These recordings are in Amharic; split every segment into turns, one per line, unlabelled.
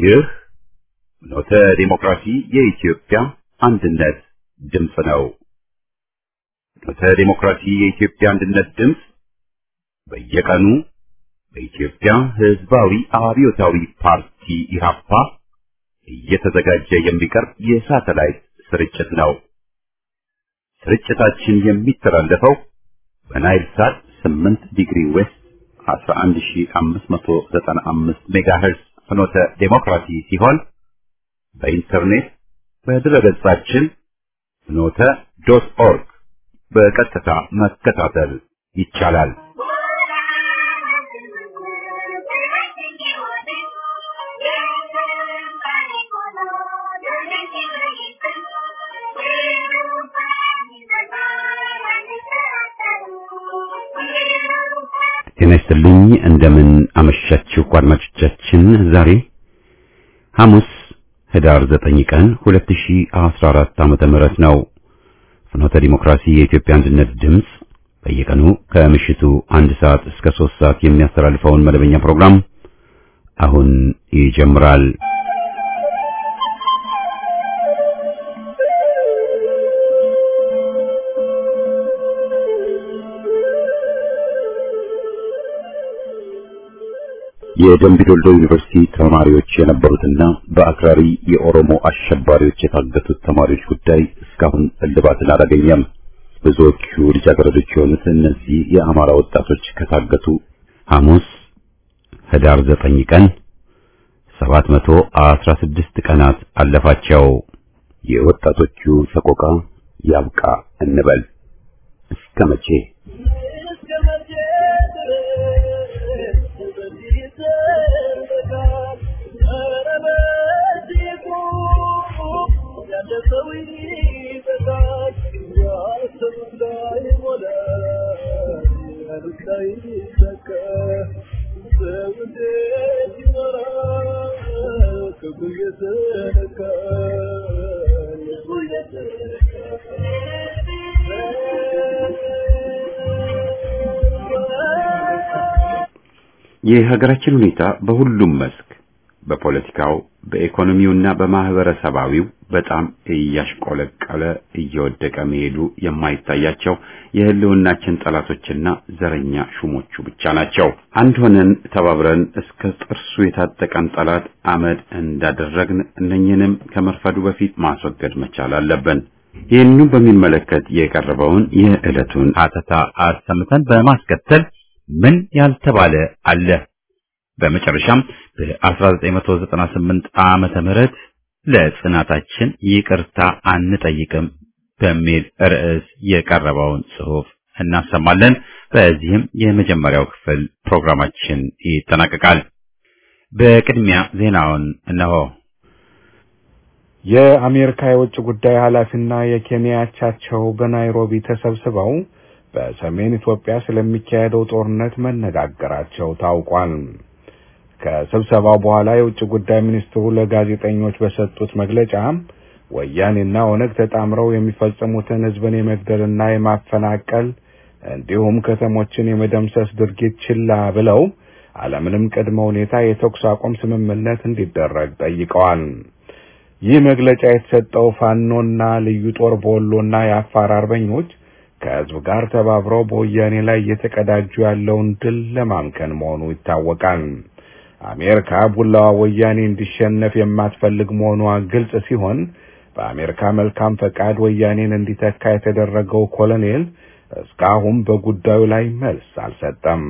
ይህ ኖተ ዲሞክራሲ የኢትዮጵያ አንድነት ድምፅ ነው። ኖተ ዲሞክራሲ የኢትዮጵያ አንድነት ድምፅ በየቀኑ በኢትዮጵያ ሕዝባዊ አብዮታዊ ፓርቲ ኢህአፓ እየተዘጋጀ የሚቀርብ የሳተላይት ስርጭት ነው። ስርጭታችን የሚተላለፈው በናይል ሳት 8 ዲግሪ ዌስት 11595 ሜጋሄርዝ ፍኖተ ዴሞክራሲ ሲሆን በኢንተርኔት በድረገጻችን ፍኖተ ዶት ኦርግ በቀጥታ መከታተል ይቻላል። ጤና ይስጥልኝ። እንደምን አመሻችሁ አድማጮቻችን። ዛሬ ሐሙስ ህዳር 9 ቀን 2014 ዓመተ ምህረት ነው። ፍኖተ ዲሞክራሲ የኢትዮጵያ አንድነት ድምፅ በየቀኑ ከምሽቱ አንድ ሰዓት እስከ 3 ሰዓት የሚያስተላልፈውን መደበኛ ፕሮግራም አሁን ይጀምራል። የደምቢ ዶልዶ ዩኒቨርሲቲ ተማሪዎች የነበሩትና በአክራሪ የኦሮሞ አሸባሪዎች የታገቱት ተማሪዎች ጉዳይ እስካሁን እልባትን አላገኘም። ብዙዎቹ ልጃገረዶች የሆኑት እነዚህ የአማራ ወጣቶች ከታገቱ ሐሙስ ህዳር 9 ቀን 716 ቀናት አለፋቸው። የወጣቶቹ ሰቆቃ ያብቃ እንበል እስከ መቼ? የሀገራችን ሁኔታ በሁሉም መስክ በፖለቲካው፣ በኢኮኖሚውና በማህበረሰባዊው በጣም እያሽቆለቀለ እየወደቀ መሄዱ የማይታያቸው የህልውናችን ጠላቶችና ዘረኛ ሹሞቹ ብቻ ናቸው። አንድ ሆነን ተባብረን እስከ ጥርሱ የታጠቀን ጠላት አመድ እንዳደረግን እነኝንም ከመርፈዱ በፊት ማስወገድ መቻል አለብን። ይህንኑ በሚመለከት የቀረበውን የዕለቱን ሀተታ አሰምተን በማስከተል ምን ያልተባለ አለ በመጨረሻም በ1998 ዓመተ ምህረት ለጽናታችን ይቅርታ አንጠይቅም በሚል ርዕስ የቀረበውን ጽሑፍ እናሰማለን። በዚህም የመጀመሪያው ክፍል ፕሮግራማችን ይጠናቀቃል። በቅድሚያ ዜናውን እነሆ።
የአሜሪካ የውጭ ጉዳይ ኃላፊና የኬንያ አቻቸው በናይሮቢ ተሰብስበው በሰሜን ኢትዮጵያ ስለሚካሄደው ጦርነት መነጋገራቸው ታውቋል። ከስብሰባው በኋላ የውጭ ጉዳይ ሚኒስትሩ ለጋዜጠኞች በሰጡት መግለጫ ወያኔና ኦነግ ተጣምረው የሚፈጽሙትን ሕዝብን የመግደልና የማፈናቀል እንዲሁም ከተሞችን የመደምሰስ ድርጊት ችላ ብለው አለምንም ቅድመ ሁኔታ የተኩስ አቁም ስምምነት እንዲደረግ ጠይቀዋል። ይህ መግለጫ የተሰጠው ፋኖና ልዩ ጦር በወሎና የአፋር አርበኞች ከህዝብ ጋር ተባብረው በወያኔ ላይ እየተቀዳጁ ያለውን ድል ለማምከን መሆኑ ይታወቃል። አሜሪካ ቡላዋ ወያኔ እንዲሸነፍ የማትፈልግ መሆኗ ግልጽ ሲሆን በአሜሪካ መልካም ፈቃድ ወያኔን እንዲተካ የተደረገው ኮሎኔል እስካሁን በጉዳዩ ላይ መልስ አልሰጠም።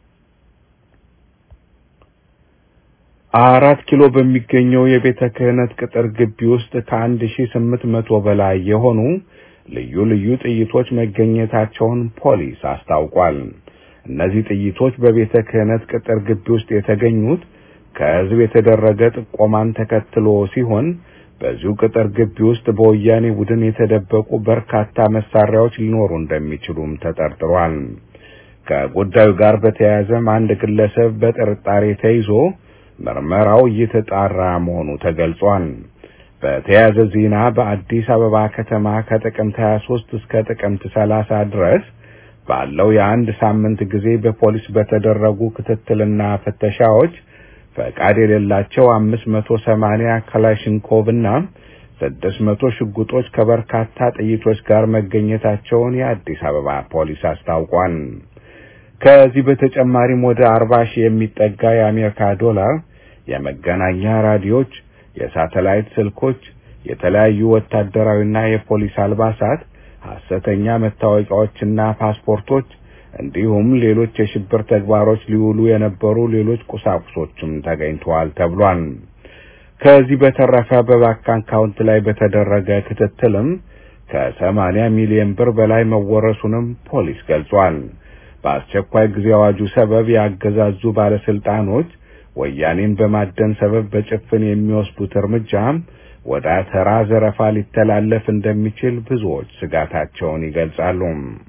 አራት ኪሎ በሚገኘው የቤተ ክህነት ቅጥር ግቢ ውስጥ ከአንድ ሺህ ስምንት መቶ በላይ የሆኑ ልዩ ልዩ ጥይቶች መገኘታቸውን ፖሊስ አስታውቋል። እነዚህ ጥይቶች በቤተ ክህነት ቅጥር ግቢ ውስጥ የተገኙት ከህዝብ የተደረገ ጥቆማን ተከትሎ ሲሆን በዚሁ ቅጥር ግቢ ውስጥ በወያኔ ቡድን የተደበቁ በርካታ መሳሪያዎች ሊኖሩ እንደሚችሉም ተጠርጥሯል። ከጉዳዩ ጋር በተያያዘም አንድ ግለሰብ በጥርጣሬ ተይዞ ምርመራው እየተጣራ መሆኑ ተገልጿል። በተያያዘ ዜና በአዲስ አበባ ከተማ ከጥቅምት 23 እስከ ጥቅምት 30 ድረስ ባለው የአንድ ሳምንት ጊዜ በፖሊስ በተደረጉ ክትትልና ፍተሻዎች ፈቃድ የሌላቸው አምስት መቶ ሰማንያ ክላሽንኮቭ እና ስድስት መቶ ሽጉጦች ከበርካታ ጥይቶች ጋር መገኘታቸውን የአዲስ አበባ ፖሊስ አስታውቋል። ከዚህ በተጨማሪም ወደ አርባ ሺህ የሚጠጋ የአሜሪካ ዶላር የመገናኛ ራዲዮች፣ የሳተላይት ስልኮች፣ የተለያዩ ወታደራዊና የፖሊስ አልባሳት፣ ሐሰተኛ መታወቂያዎችና ፓስፖርቶች እንዲሁም ሌሎች የሽብር ተግባሮች ሊውሉ የነበሩ ሌሎች ቁሳቁሶችም ተገኝተዋል ተብሏል። ከዚህ በተረፈ በባንክ አካውንት ላይ በተደረገ ክትትልም ከሰማንያ ሚሊዮን ብር በላይ መወረሱንም ፖሊስ ገልጿል። በአስቸኳይ ጊዜ አዋጁ ሰበብ ያገዛዙ ባለስልጣኖች ወያኔን በማደን ሰበብ በጭፍን የሚወስዱት እርምጃ ወደ ተራ ዘረፋ ሊተላለፍ እንደሚችል ብዙዎች ስጋታቸውን ይገልጻሉ።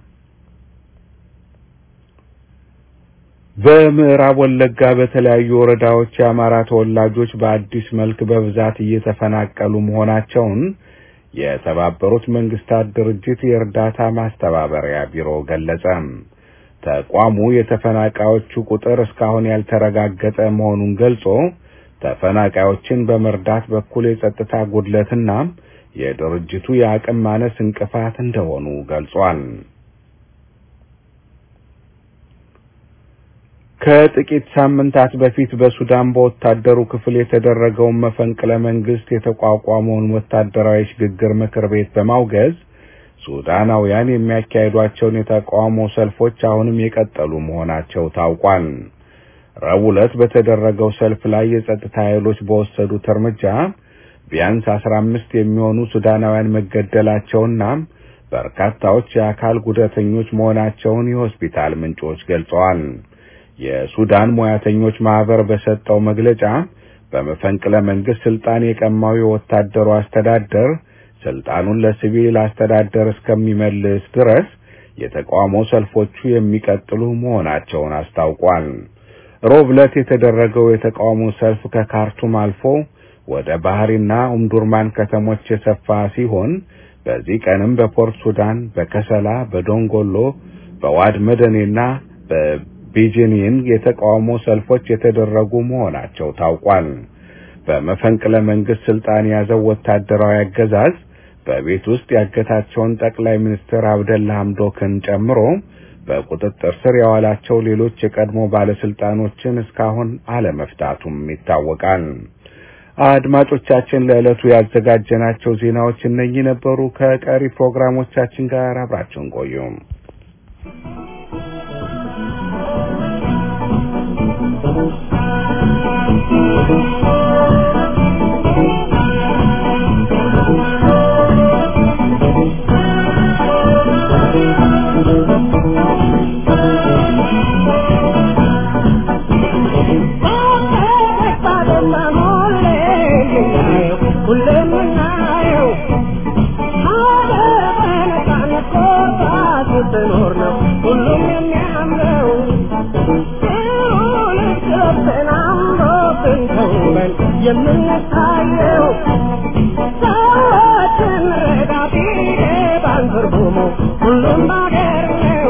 በምዕራብ ወለጋ በተለያዩ ወረዳዎች የአማራ ተወላጆች በአዲስ መልክ በብዛት እየተፈናቀሉ መሆናቸውን የተባበሩት መንግስታት ድርጅት የእርዳታ ማስተባበሪያ ቢሮ ገለጸ። ተቋሙ የተፈናቃዮቹ ቁጥር እስካሁን ያልተረጋገጠ መሆኑን ገልጾ ተፈናቃዮችን በመርዳት በኩል የጸጥታ ጉድለትና የድርጅቱ የአቅም ማነስ እንቅፋት እንደሆኑ ገልጿል። ከጥቂት ሳምንታት በፊት በሱዳን በወታደሩ ክፍል የተደረገውን መፈንቅለ መንግስት የተቋቋመውን ወታደራዊ ሽግግር ምክር ቤት በማውገዝ ሱዳናውያን የሚያካሂዷቸውን የተቃውሞ ሰልፎች አሁንም የቀጠሉ መሆናቸው ታውቋል። ረቡዕ ዕለት በተደረገው ሰልፍ ላይ የጸጥታ ኃይሎች በወሰዱት እርምጃ ቢያንስ አስራ አምስት የሚሆኑ ሱዳናውያን መገደላቸውና በርካታዎች የአካል ጉዳተኞች መሆናቸውን የሆስፒታል ምንጮች ገልጸዋል። የሱዳን ሙያተኞች ማህበር በሰጠው መግለጫ በመፈንቅለ መንግስት ስልጣን የቀማው የወታደሩ አስተዳደር ስልጣኑን ለሲቪል አስተዳደር እስከሚመልስ ድረስ የተቃውሞ ሰልፎቹ የሚቀጥሉ መሆናቸውን አስታውቋል። ሮብ ዕለት የተደረገው የተቃውሞ ሰልፍ ከካርቱም አልፎ ወደ ባህሪና ኡምዱርማን ከተሞች የሰፋ ሲሆን በዚህ ቀንም በፖርት ሱዳን፣ በከሰላ፣ በዶንጎሎ፣ በዋድ መደኔና በቢጂኒን የተቃውሞ ሰልፎች የተደረጉ መሆናቸው ታውቋል። በመፈንቅለ መንግስት ስልጣን የያዘው ወታደራዊ አገዛዝ በቤት ውስጥ ያገታቸውን ጠቅላይ ሚኒስትር አብደላ ሐምዶክን ጨምሮ በቁጥጥር ስር ያዋላቸው ሌሎች የቀድሞ ባለስልጣኖችን እስካሁን አለመፍታቱም ይታወቃል። አድማጮቻችን ለዕለቱ ያዘጋጀናቸው ዜናዎች እነኚህ ነበሩ። ከቀሪ ፕሮግራሞቻችን ጋር አብራችሁን ቆዩ።
የምንታየው ሰዎችን ረዳት ይገባን ትርጉሙ ሁሉም ባገር ነው።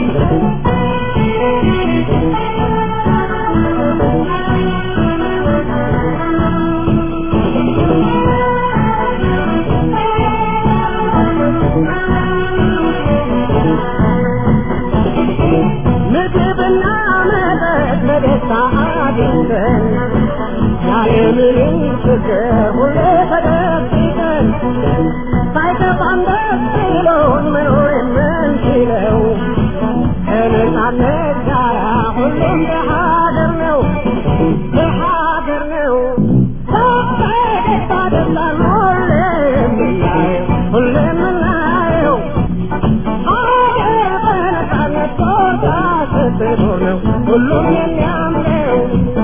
ምግብና መጠጥ በደስታ አግኝተን ያለምንም ችግር ሁሌ ተደብቀን ሳይከፋን ደስ ብሎን መኖር የምንችለው ከነጻነት ጋር ሁሉም በሀገር ነው በሀገር ነው በፈገግታ ደስታን ሁሌ የምናየው ሁሌ የምናየው ሀገር በነጻነት ቆርጣ ስትኖር ነው ሁሉም የሚያምነው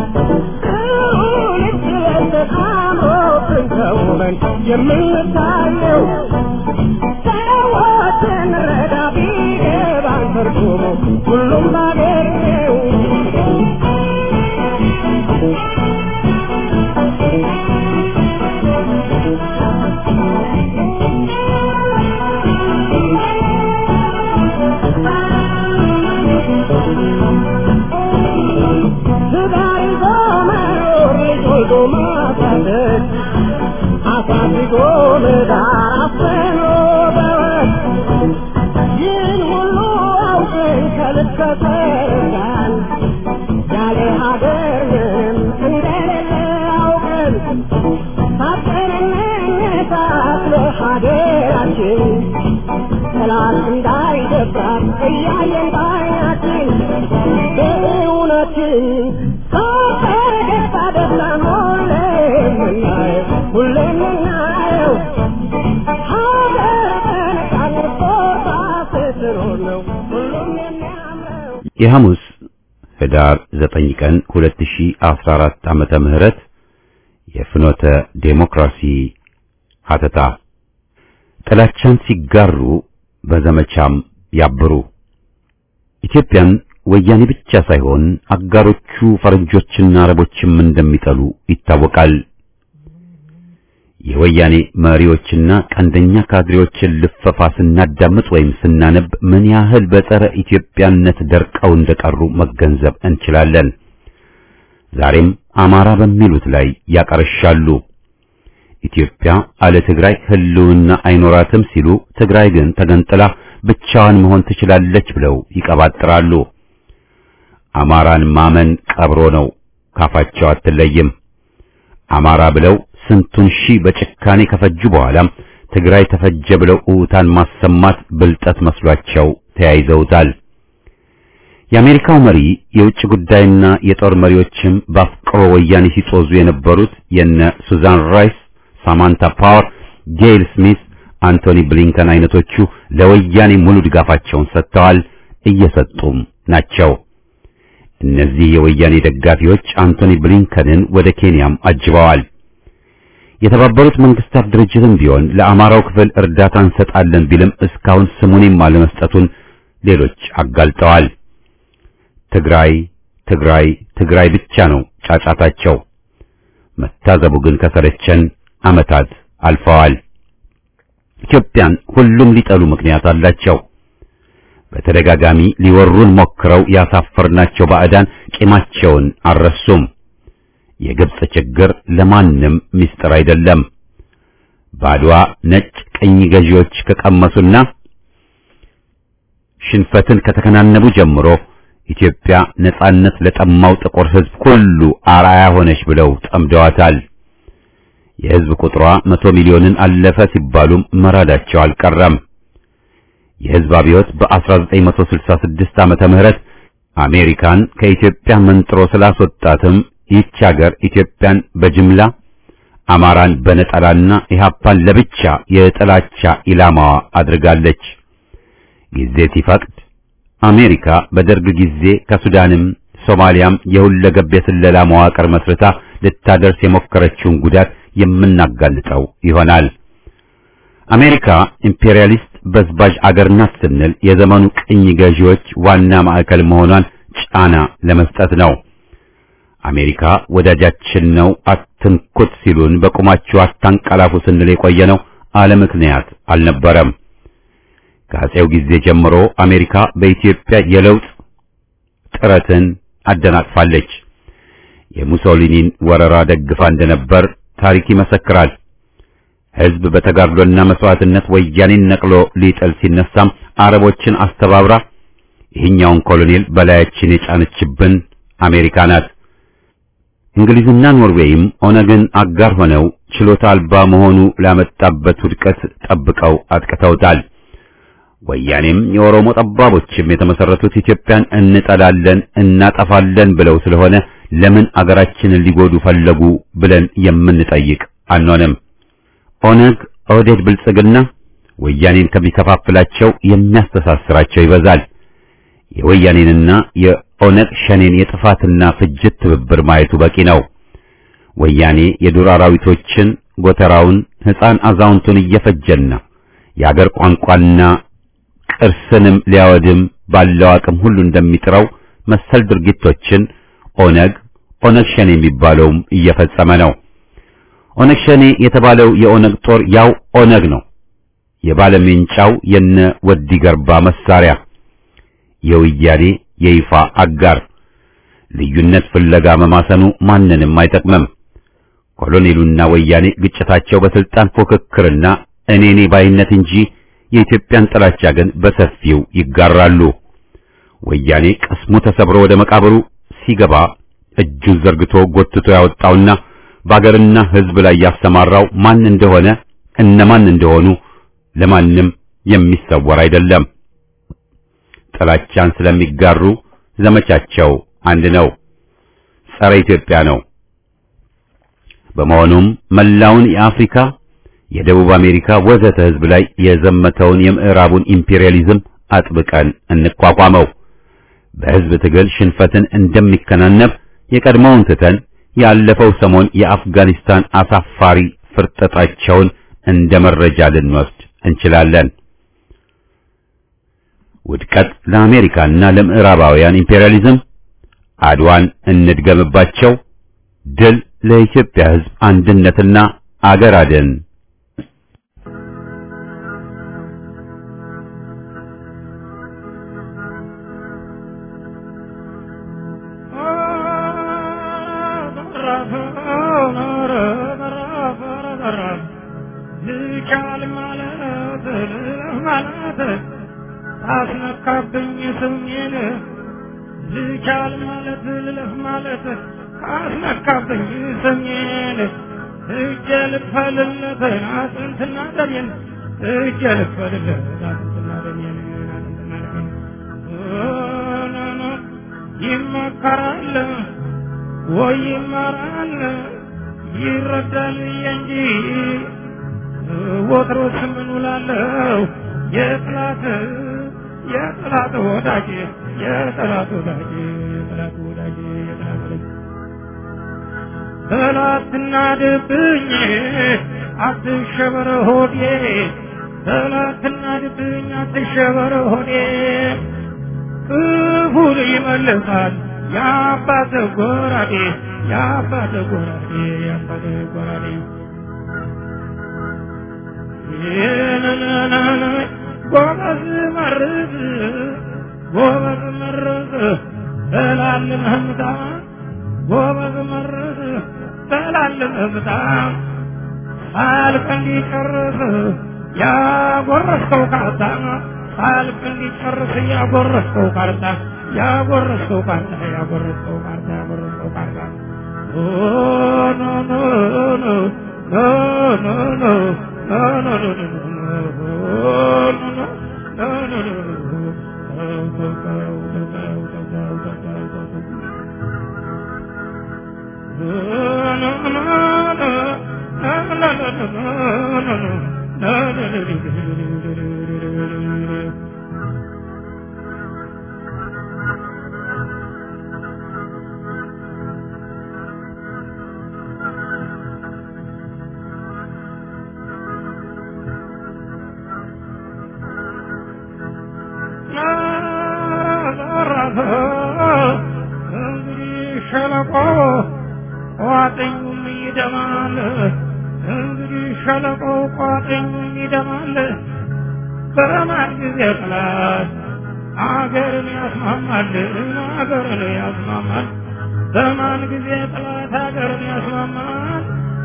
ተውበን የምንታየው ሰዎችን ረዳ ቢገባን ትርጉሙ ሁሉም ባገር ነው። ትዳር ይዞ መኖር ይዞ ምህዳር አፍኖ በወት ይህን ሁሉ አውቀን ከልብ ከተረዳን ያለ ሀገር ምንም እንደሌለ አውቀን ሳትንነሳት ለሀገራችን ጠላት እንዳይደፍራት እያየን ባይናችን በእውነትን ሳፈገግታ ደስታን ሁሌ የምናየው ሁሌ የምናየው ሀገር በነፃነት ቆርጣ ስትኖር ነው ሁሉም የሚያምረው
የሐሙስ ህዳር 9 ቀን 2014 ዓመተ ምህረት የፍኖተ ዴሞክራሲ ሀተታ ጥላቻን ሲጋሩ በዘመቻም ያብሩ ኢትዮጵያን ወያኔ ብቻ ሳይሆን አጋሮቹ ፈረንጆችና አረቦችም እንደሚጠሉ ይታወቃል። የወያኔ መሪዎችና ቀንደኛ ካድሬዎችን ልፈፋ ስናዳምጥ ወይም ስናነብ ምን ያህል በጸረ ኢትዮጵያነት ደርቀው እንደቀሩ መገንዘብ እንችላለን። ዛሬም አማራ በሚሉት ላይ ያቀረሻሉ። ኢትዮጵያ አለ ትግራይ ህልውና አይኖራትም ሲሉ ትግራይ ግን ተገንጥላ ብቻዋን መሆን ትችላለች ብለው ይቀባጥራሉ። አማራን ማመን ቀብሮ ነው፣ ካፋቸው አትለይም። አማራ ብለው ስንቱን ሺህ በጭካኔ ከፈጁ በኋላም ትግራይ ተፈጀ ብለው እውታን ማሰማት ብልጠት መስሏቸው ተያይዘውታል። የአሜሪካው መሪ የውጭ ጉዳይና የጦር መሪዎችም በአፍቅሮ ወያኔ ሲጦዙ የነበሩት የነ ሱዛን ራይስ፣ ሳማንታ ፓወር፣ ጌይል ስሚት፣ አንቶኒ ብሊንከን አይነቶቹ ለወያኔ ሙሉ ድጋፋቸውን ሰጥተዋል፣ እየሰጡም ናቸው። እነዚህ የወያኔ ደጋፊዎች አንቶኒ ብሊንከንን ወደ ኬንያም አጅበዋል። የተባበሩት መንግስታት ድርጅትም ቢሆን ለአማራው ክፍል እርዳታ እንሰጣለን ቢልም እስካሁን ስሙንም አለመስጠቱን ሌሎች አጋልጠዋል። ትግራይ ትግራይ ትግራይ ብቻ ነው ጫጫታቸው። መታዘቡ ግን ከሰለቸን ዓመታት አልፈዋል። ኢትዮጵያን ሁሉም ሊጠሉ ምክንያት አላቸው። በተደጋጋሚ ሊወሩን ሞክረው ያሳፈርናቸው ባዕዳን ቂማቸውን አልረሱም። የግብጽ ችግር ለማንም ምስጢር አይደለም። ባድዋ ነጭ ቅኝ ገዢዎች ከቀመሱና ሽንፈትን ከተከናነቡ ጀምሮ ኢትዮጵያ ነጻነት ለጠማው ጥቁር ሕዝብ ሁሉ አርአያ ሆነች ብለው ጠምደዋታል። የሕዝብ ቁጥሯ መቶ ሚሊዮንን አለፈ ሲባሉም መራዳቸው አልቀረም። የሕዝብ አብዮት በ1966 ዓመተ ምህረት አሜሪካን ከኢትዮጵያ መንጥሮ ስላስወጣትም ይህች ሀገር ኢትዮጵያን በጅምላ አማራን በነጠላና ኢህአፓን ለብቻ የጥላቻ ኢላማዋ አድርጋለች። ጊዜ ሲፈቅድ አሜሪካ በደርግ ጊዜ ከሱዳንም ሶማሊያም የሁለገብ የስለላ መዋቅር መስርታ ልታደርስ የሞከረችውን ጉዳት የምናጋልጠው ይሆናል። አሜሪካ ኢምፔሪያሊስት በዝባዥ አገር ናት ስንል የዘመኑ ቅኝ ገዢዎች ዋና ማዕከል መሆኗን ጫና ለመስጠት ነው። አሜሪካ ወዳጃችን ነው አትንኩት ሲሉን በቁማችሁ አታንቀላፉ ስንል የቆየ ነው አለ ምክንያት አልነበረም። ከአፄው ጊዜ ጀምሮ አሜሪካ በኢትዮጵያ የለውጥ ጥረትን አደናቅፋለች። የሙሶሊኒን ወረራ ደግፋ እንደነበር ታሪክ ይመሰክራል። ሕዝብ በተጋድሎና መስዋዕትነት ወያኔን ነቅሎ ሊጥል ሲነሳም አረቦችን አስተባብራ ይህኛውን ኮሎኔል በላያችን የጫነችብን አሜሪካ ናት። እንግሊዝና ኖርዌይም ኦነግን አጋር ሆነው ችሎታ አልባ መሆኑ ላመጣበት ውድቀት ጠብቀው አጥቅተውታል። ወያኔም የኦሮሞ ጠባቦችም የተመሰረቱት ኢትዮጵያን እንጠላለን እናጠፋለን ብለው ስለሆነ ለምን አገራችንን ሊጎዱ ፈለጉ ብለን የምንጠይቅ አንሆንም። ኦነግ፣ ኦህዴድ፣ ብልጽግና ወያኔን ከሚከፋፍላቸው የሚያስተሳስራቸው ይበዛል። የወያኔንና የኦነግ ሸኔን የጥፋትና ፍጅት ትብብር ማየቱ በቂ ነው። ወያኔ የዱር አራዊቶችን ጎተራውን፣ ሕፃን አዛውንቱን እየፈጀና የአገር ቋንቋና ቅርስንም ሊያወድም ባለው አቅም ሁሉ እንደሚጥረው መሰል ድርጊቶችን ኦነግ ኦነግ ሸኔ የሚባለውም እየፈጸመ ነው። ኦነግ ሸኔ የተባለው የኦነግ ጦር ያው ኦነግ ነው። የባለሜንጫው የነ ወዲ ገርባ መሳሪያ የወያኔ የይፋ አጋር ልዩነት ፍለጋ መማሰኑ ማንንም አይጠቅምም። ኮሎኔሉና ወያኔ ግጭታቸው በስልጣን ፉክክርና እኔኔ ባይነት እንጂ የኢትዮጵያን ጥላቻ ግን በሰፊው ይጋራሉ። ወያኔ ቅስሙ ተሰብሮ ወደ መቃብሩ ሲገባ እጁን ዘርግቶ ጎትቶ ያወጣውና በአገርና ሕዝብ ላይ ያሰማራው ማን እንደሆነ እነማን እንደሆኑ ለማንም የሚሰወር አይደለም። ጥላቻን ስለሚጋሩ ዘመቻቸው አንድ ነው፣ ጸረ ኢትዮጵያ ነው። በመሆኑም መላውን የአፍሪካ የደቡብ አሜሪካ ወዘተ ሕዝብ ላይ የዘመተውን የምዕራቡን ኢምፔሪያሊዝም አጥብቀን እንቋቋመው። በሕዝብ ትግል ሽንፈትን እንደሚከናነብ የቀድሞውን ትተን ያለፈው ሰሞን የአፍጋኒስታን አሳፋሪ ፍርጠጣቸውን እንደ መረጃ ልንወስድ እንችላለን። ውድቀት ለአሜሪካና ለምዕራባውያን ኢምፔሪያሊዝም፣ አድዋን እንድገምባቸው፣ ድል ለኢትዮጵያ ሕዝብ አንድነትና አገር አድን
ልቻል ማለት ማለት አስነካብኝ ስሜን ልቻል ማለት ልለፍ ማለት አስነካብኝ ስሜን እጀ ልክፈልለት አጥንትና ደሜን እጀ ልክፈልለት አጥንትና ደሜን አጥንትና ደሜን ይመከራል ወይ ይማራል ይረዳል እንጂ ወትሮስ ምን ውላለሁ የጥላት የጥላት ወዳጅ የጥላት ወዳጅ የጥላት ወዳጅ የጥላት ወዳጅ ጠላትና ድብኝ አትሸበር ሆዴ ጠላትና ድብኝ አትሸበር ሆዴ ክፉን ይመልሳል የአባት ጎራዴ የአባት ጎራዴ የአባት ጎራዴ ጎበዝ መርዝ ጎበዝ መርዝ በላልን ህምታ ጎበዝ መርዝ በላልን ህምታ ሳልቅ እንዲጨርስ ያጎረስከው ካርታ ሳልቅ እንዲጨርስ ያጎረስከው ካርታ ያጎረስከው ካርታ ያጎረስከው ካርታ ያጎረስከው ካርታ ኖ ኖ ኖ ኖ ኖ ኖ ኖ ኖ እንግዲህ ሸለቆ ቋጥኙም ይደማል። እንግዲህ ሸለቆ ቋጥኙም ይደማል። በማን ጊዜ ጠላት አገርን ያስማማል፣ አገርን ያስማማል። በማን ጊዜ ጠላት አገርን ያስማማል?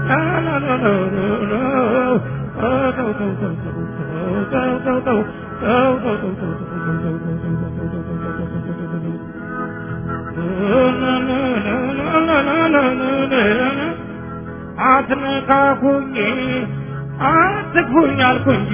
አትነካኩኝ አትግፉኝ አልኩ እንጂ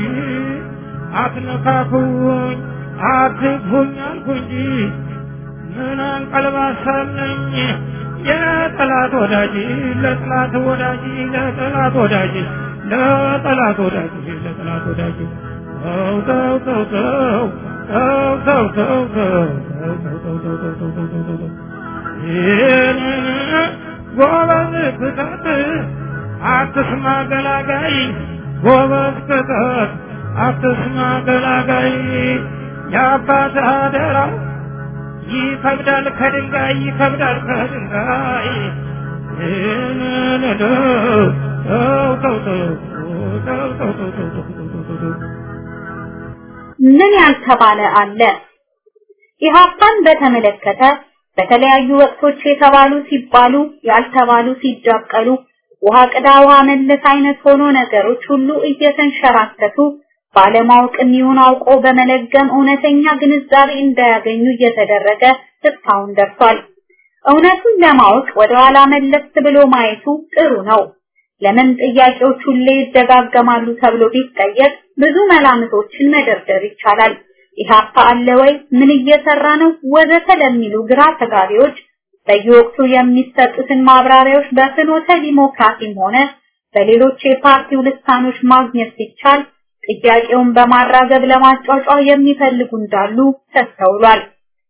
አትነካኩኝ አትግፉኝ አልኩ እንጂ ምን አንቀልባሳለኝ የጠላት ወዳጅ ለጠላት ወዳጅ ለጠላት ወዳጅ ለጠላት ወዳጅ ለጠላት ወዳጅ ተው ተው ተው ተው ተው ተው ተው ተው ተው ተው ተው ተው ተው ተው ተው ተው ይህንን ጎበዝ ክተት አትስማ ገላጋይ ጎበዝ ክተት አትስማ ገላጋይ የአባት አደራ ይከብዳል ከድንጋይ ይከብዳል ከድንጋይ ይህንን ተው ተው ተው ተው ተው ተው ተው ተው ተው ተው ተው
ምን ያልተባለ አለ? ኢህአፓን በተመለከተ በተለያዩ ወቅቶች የተባሉ ሲባሉ ያልተባሉ ሲዳቀሉ ውሃ ቅዳ ውሃ መለስ አይነት ሆኖ ነገሮች ሁሉ እየተንሸራተቱ ባለማወቅም ይሁን አውቆ በመለገም እውነተኛ ግንዛቤ እንዳያገኙ እየተደረገ እስካሁን ደርሷል። እውነቱን ለማወቅ ወደ ኋላ መለስ ብሎ ማየቱ ጥሩ ነው። ለምን ጥያቄዎች ሁሌ ይደጋገማሉ ተብሎ ቢጠየቅ ብዙ መላምቶችን መደርደር ይቻላል። ኢህአፓ አለ ወይ? ምን እየሰራ ነው? ወዘተ ለሚሉ ግራ ተጋቢዎች በየወቅቱ የሚሰጡትን ማብራሪያዎች በፍኖተ ዲሞክራሲም ሆነ በሌሎች የፓርቲው ልሳኖች ማግኘት ሲቻል ጥያቄውን በማራገብ ለማጫጫ የሚፈልጉ እንዳሉ ተስተውሏል።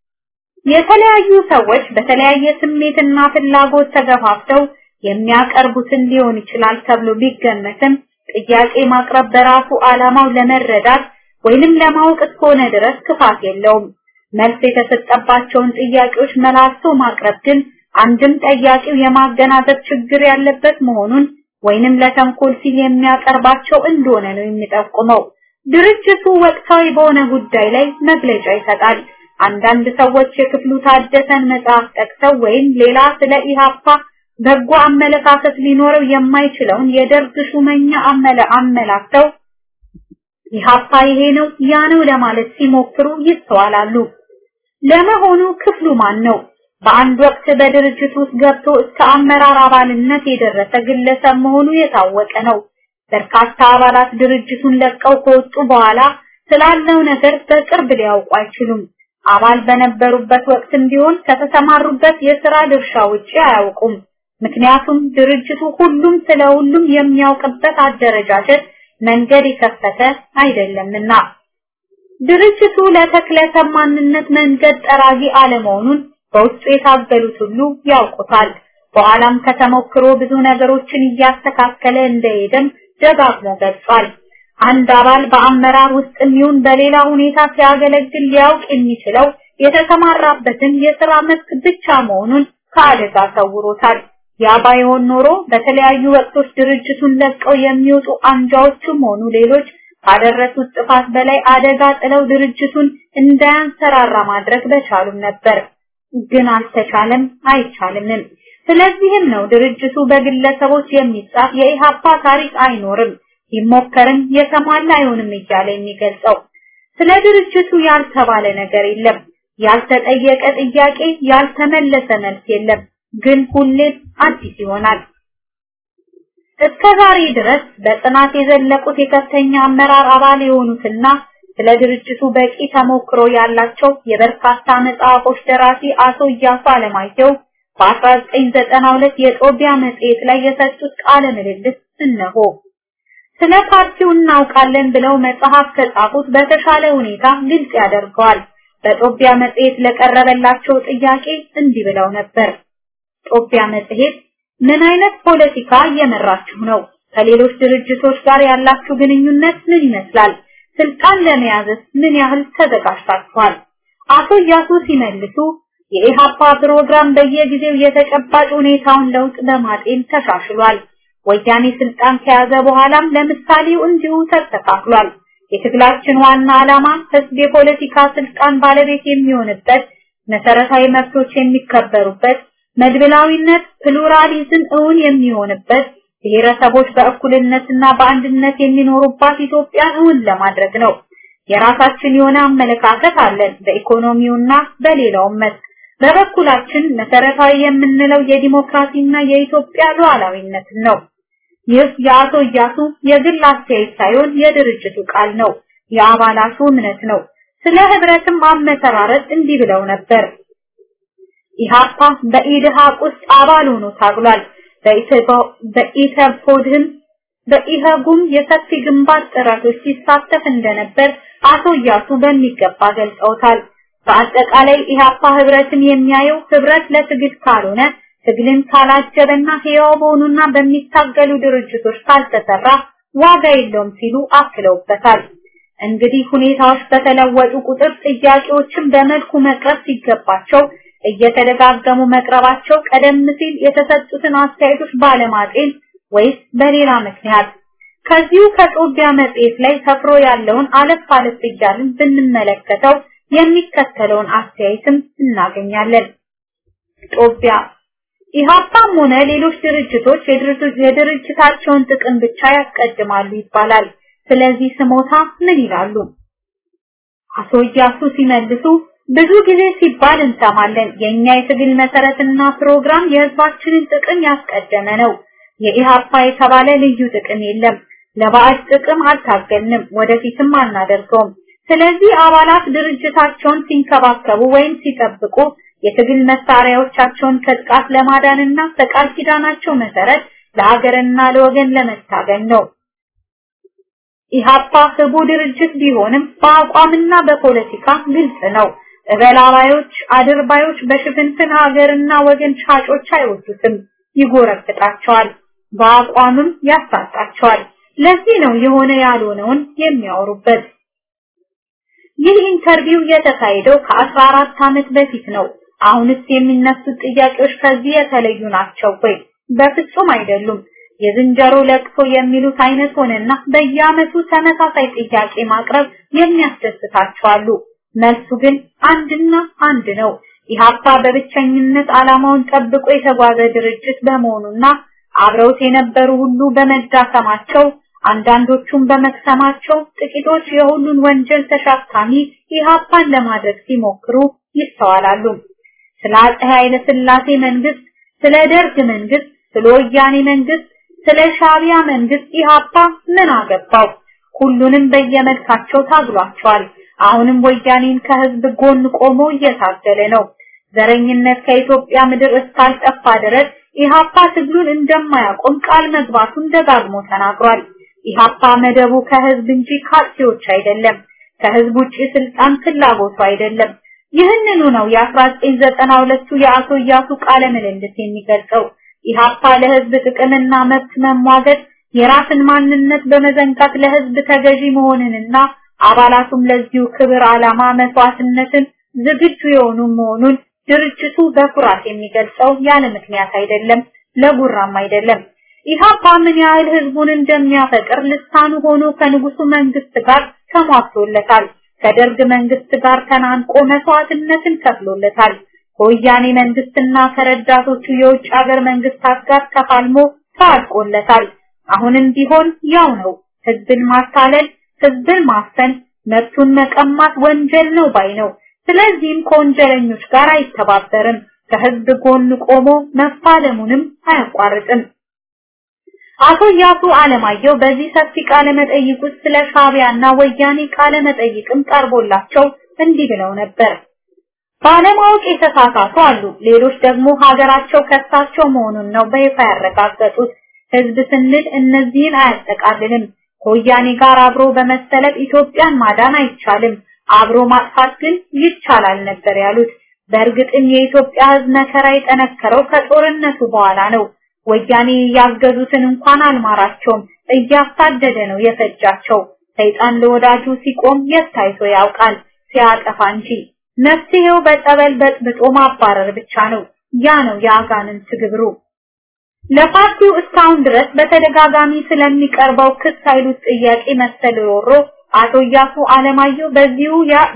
የተለያዩ ሰዎች በተለያየ ስሜትና ፍላጎት ተገፋፍተው የሚያቀርቡትን ሊሆን ይችላል ተብሎ ቢገመትም ጥያቄ ማቅረብ በራሱ ዓላማው ለመረዳት ወይንም ለማወቅ እስከሆነ ድረስ ክፋት የለውም። መልስ የተሰጠባቸውን ጥያቄዎች መላልሶ ማቅረብ ግን አንድም ጠያቂው የማገናዘብ ችግር ያለበት መሆኑን ወይንም ለተንኮል ሲል የሚያቀርባቸው እንደሆነ ነው የሚጠቁመው። ድርጅቱ ወቅታዊ በሆነ ጉዳይ ላይ መግለጫ ይሰጣል። አንዳንድ ሰዎች የክፍሉ ታደሰን መጽሐፍ ጠቅሰው ወይም ሌላ ስለ ኢሃፓ በጎ አመለካከት ሊኖረው የማይችለውን የደርግ ሹመኛ አመለ አመላክተው ኢሃፓ ይሄ ነው ያ ነው ለማለት ሲሞክሩ ይስተዋላሉ። ለመሆኑ ክፍሉ ማን ነው? በአንድ ወቅት በድርጅት ውስጥ ገብቶ እስከ አመራር አባልነት የደረሰ ግለሰብ መሆኑ የታወቀ ነው። በርካታ አባላት ድርጅቱን ለቀው ከወጡ በኋላ ስላለው ነገር በቅርብ ሊያውቁ አይችሉም። አባል በነበሩበት ወቅትም ቢሆን ከተሰማሩበት የሥራ ድርሻ ውጪ አያውቁም። ምክንያቱም ድርጅቱ ሁሉም ስለ ሁሉም የሚያውቅበት አደረጃጀት መንገድ የከፈተ አይደለምና። ድርጅቱ ለተክለሰብ ማንነት መንገድ ጠራጊ አለመሆኑን በውስጡ የታገሉት ሁሉ ያውቁታል። በኋላም ከተሞክሮ ብዙ ነገሮችን እያስተካከለ እንደሄደም ደጋግሞ ገልጿል። አንድ አባል በአመራር ውስጥ የሚሆን በሌላ ሁኔታ ሲያገለግል ሊያውቅ የሚችለው የተሰማራበትን የሥራ መስክ ብቻ መሆኑን ከአደጋ ሰውሮታል። ያ ባይሆን ኖሮ በተለያዩ ወቅቶች ድርጅቱን ለቀው የሚወጡ አንጃዎችም ሆኑ ሌሎች ካደረሱት ጥፋት በላይ አደጋ ጥለው ድርጅቱን እንዳያንሰራራ ማድረግ በቻሉም ነበር። ግን አልተቻለም፣ አይቻልምም። ስለዚህም ነው ድርጅቱ በግለሰቦች የሚጻፍ የኢሃፓ ታሪክ አይኖርም፣ ይሞከርም የተሟላ አይሆንም እያለ የሚገልጸው። ስለ ድርጅቱ ያልተባለ ነገር የለም፣ ያልተጠየቀ ጥያቄ፣ ያልተመለሰ መልስ የለም። ግን ሁሌም አዲስ ይሆናል። እስከ ዛሬ ድረስ በጥናት የዘለቁት የከፍተኛ አመራር አባል የሆኑትና ስለ ድርጅቱ በቂ ተሞክሮ ያላቸው የበርካታ መጽሐፎች ደራሲ አቶ እያሱ አለማየሁ በ1992 የጦቢያ መጽሔት ላይ የሰጡት ቃለ ምልልስ እነሆ። ስለ ፓርቲው እናውቃለን ብለው መጽሐፍ ከጻፉት በተሻለ ሁኔታ ግልጽ ያደርገዋል። በጦቢያ መጽሔት ለቀረበላቸው ጥያቄ እንዲህ ብለው ነበር። ጦቢያ መጽሔት ምን አይነት ፖለቲካ እየመራችሁ ነው? ከሌሎች ድርጅቶች ጋር ያላችሁ ግንኙነት ምን ይመስላል? ስልጣን ለመያዝስ ምን ያህል ተዘጋጅታችኋል? አቶ እያሱ ሲመልሱ የኢሃፓ ፕሮግራም በየጊዜው የተጨባጭ ሁኔታውን ለውጥ በማጤን ተሻሽሏል። ወያኔ ስልጣን ከያዘ በኋላም ለምሳሌው እንዲሁ ተስተካክሏል። የትግላችን ዋና ዓላማ ህዝብ የፖለቲካ ስልጣን ባለቤት የሚሆንበት፣ መሰረታዊ መብቶች የሚከበሩበት፣ መድብላዊነት ፕሉራሊዝም እውን የሚሆንበት፣ ብሔረሰቦች በእኩልነትና በአንድነት የሚኖሩባት ኢትዮጵያን እውን ለማድረግ ነው። የራሳችን የሆነ አመለካከት አለን በኢኮኖሚውና በሌላውም መስክ። በበኩላችን መሰረታዊ የምንለው የዲሞክራሲና የኢትዮጵያ ሉዓላዊነት ነው። ይህ የአቶ እያሱ የግል አስተያየት ሳይሆን የድርጅቱ ቃል ነው፣ የአባላቱ እምነት ነው። ስለ ህብረትም አመሰራረት እንዲህ ብለው ነበር። ኢሃፓ በኢድሃቅ ውስጥ አባል ሆኖ ታግሏል። በኢተፖድህም በኢህጉም የሰፊ ግንባር ጥረቶች ሲሳተፍ እንደነበር አቶ እያሱ በሚገባ ገልጸውታል። በአጠቃላይ ኢሃፓ ህብረትን የሚያየው ህብረት ለትግል ካልሆነ ትግልን ካላጀበና ህያው በሆኑና በሚታገሉ ድርጅቶች ካልተሰራ ዋጋ የለውም ሲሉ አክለውበታል። እንግዲህ ሁኔታዎች በተለወጡ ቁጥር ጥያቄዎችን በመልኩ መቅረብ ሲገባቸው እየተደጋገሙ መቅረባቸው ቀደም ሲል የተሰጡትን አስተያየቶች ባለማጤን ወይስ በሌላ ምክንያት ከዚሁ ከጦቢያ መጽሔት ላይ ሰፍሮ ያለውን አለፍ አለፍ እያልን ብንመለከተው የሚከተለውን አስተያየትም እናገኛለን። ጦቢያ ኢህአፓም ሆነ ሌሎች ድርጅቶች የድርጅታቸውን ጥቅም ብቻ ያስቀድማሉ ይባላል። ስለዚህ ስሞታ ምን ይላሉ? አቶ እያሱ ሲመልሱ ብዙ ጊዜ ሲባል እንሰማለን። የኛ የትግል መሰረትና ፕሮግራም የህዝባችንን ጥቅም ያስቀደመ ነው። የኢሃፓ የተባለ ልዩ ጥቅም የለም። ለባዕድ ጥቅም አልታገልንም፣ ወደፊትም አናደርገውም። ስለዚህ አባላት ድርጅታቸውን ሲንከባከቡ ወይም ሲጠብቁ የትግል መሳሪያዎቻቸውን ከጥቃት ለማዳንና በቃል ኪዳናቸው መሰረት ለሀገርና ለወገን ለመታገል ነው። ኢሃፓ ህቡ ድርጅት ቢሆንም በአቋምና በፖለቲካ ግልጽ ነው። እበላባዮች፣ አድርባዮች በሽፍንፍን ሀገርና ወገን ሻጮች አይወዱትም፣ ይጎረብጣቸዋል፣ በአቋምም ያሳጣቸዋል። ለዚህ ነው የሆነ ያልሆነውን የሚያወሩበት። ይህ ኢንተርቪው የተካሄደው ከ14 ዓመት በፊት ነው። አሁንስ የሚነሱት ጥያቄዎች ከዚህ የተለዩ ናቸው ወይ? በፍጹም አይደሉም። የዝንጀሮ ለቅሶ የሚሉት አይነት ሆነና በየዓመቱ ተመሳሳይ ጥያቄ ማቅረብ የሚያስደስታቸው አሉ። መልሱ ግን አንድና አንድ ነው። ኢሃፓ በብቸኝነት ዓላማውን ጠብቆ የተጓዘ ድርጅት በመሆኑና አብረውት የነበሩ ሁሉ በመዳከማቸው አንዳንዶቹም በመክሰማቸው ጥቂቶች የሁሉን ወንጀል ተሸካሚ ኢሃፓን ለማድረግ ሲሞክሩ ይስተዋላሉ። ስለ አፄ ኃይለ ሥላሴ መንግስት፣ ስለ ደርግ መንግስት፣ ስለ ወያኔ መንግስት፣ ስለ ሻቢያ መንግስት ኢሃፓ ምን አገባው? ሁሉንም በየመልካቸው ታግሏቸዋል። አሁንም ወያኔን ከህዝብ ጎን ቆሞ እየታገለ ነው። ዘረኝነት ከኢትዮጵያ ምድር እስካልጠፋ ድረስ ኢሃፓ ትግሉን እንደማያቆም ቃል መግባቱን ደጋግሞ ተናግሯል። ኢሃፓ መደቡ ከህዝብ እንጂ ካርቲዎች አይደለም። ከህዝብ ውጪ ስልጣን ፍላጎቱ አይደለም። ይህንኑ ነው የ1992ቱ የአቶ እያሱ ቃለ ምልልስ የሚገልጸው። ኢሃፓ ለህዝብ ጥቅምና መብት መሟገት የራስን ማንነት በመዘንጋት ለህዝብ ተገዢ መሆንንና አባላቱም ለዚሁ ክብር ዓላማ መስዋዕትነትን ዝግጁ የሆኑ መሆኑን ድርጅቱ በኩራት የሚገልጸው ያለ ምክንያት አይደለም፣ ለጉራም አይደለም። ኢሃፓ ምን ያህል ህዝቡን እንደሚያፈቅር ልሳኑ ሆኖ ከንጉሱ መንግስት ጋር ተሟግቶለታል። ከደርግ መንግስት ጋር ተናንቆ መስዋዕትነትን ከፍሎለታል። ከወያኔ መንግስትና ከረዳቶቹ የውጭ ሀገር መንግስታት ጋር ተፋልሞ ታልቆለታል። አሁንም ቢሆን ያው ነው። ህዝብን ማታለል፣ ህዝብን ማፈን፣ መብቱን መቀማት ወንጀል ነው ባይ ነው። ስለዚህም ከወንጀለኞች ጋር አይተባበርም። ከህዝብ ጎን ቆሞ መፋለሙንም አያቋርጥም። አቶ ያሱ አለማየሁ በዚህ ሰፊ ቃለ መጠይቅ ውስጥ ስለ ሻቢያና ወያኔ ቃለ መጠይቅም ቀርቦላቸው እንዲህ ብለው ነበር። ባለማወቅ የተሳሳቱ አሉ። ሌሎች ደግሞ ሀገራቸው ከሳቸው መሆኑን ነው በይፋ ያረጋገጡት። ህዝብ ስንል እነዚህን አያጠቃልልም። ከወያኔ ጋር አብሮ በመሰለፍ ኢትዮጵያን ማዳን አይቻልም፣ አብሮ ማጥፋት ግን ይቻላል ነበር ያሉት። በእርግጥም የኢትዮጵያ ህዝብ መከራ የጠነከረው ከጦርነቱ በኋላ ነው። ወያኔ ያገዙትን እንኳን አልማራቸውም፣ እያሳደደ ነው የፈጃቸው። ሰይጣን ለወዳጁ ሲቆም የታይቶ ያውቃል ሲያጠፋ እንጂ። መፍትሄው በጸበል በጥብጦ ማባረር ብቻ ነው። ያ ነው የአጋንንት ግብሩ። ለፓርቲው እስካሁን ድረስ በተደጋጋሚ ስለሚቀርበው ክስ ኃይሉት ጥያቄ መሰል ሮሮ አቶ እያሱ አለማየሁ በዚሁ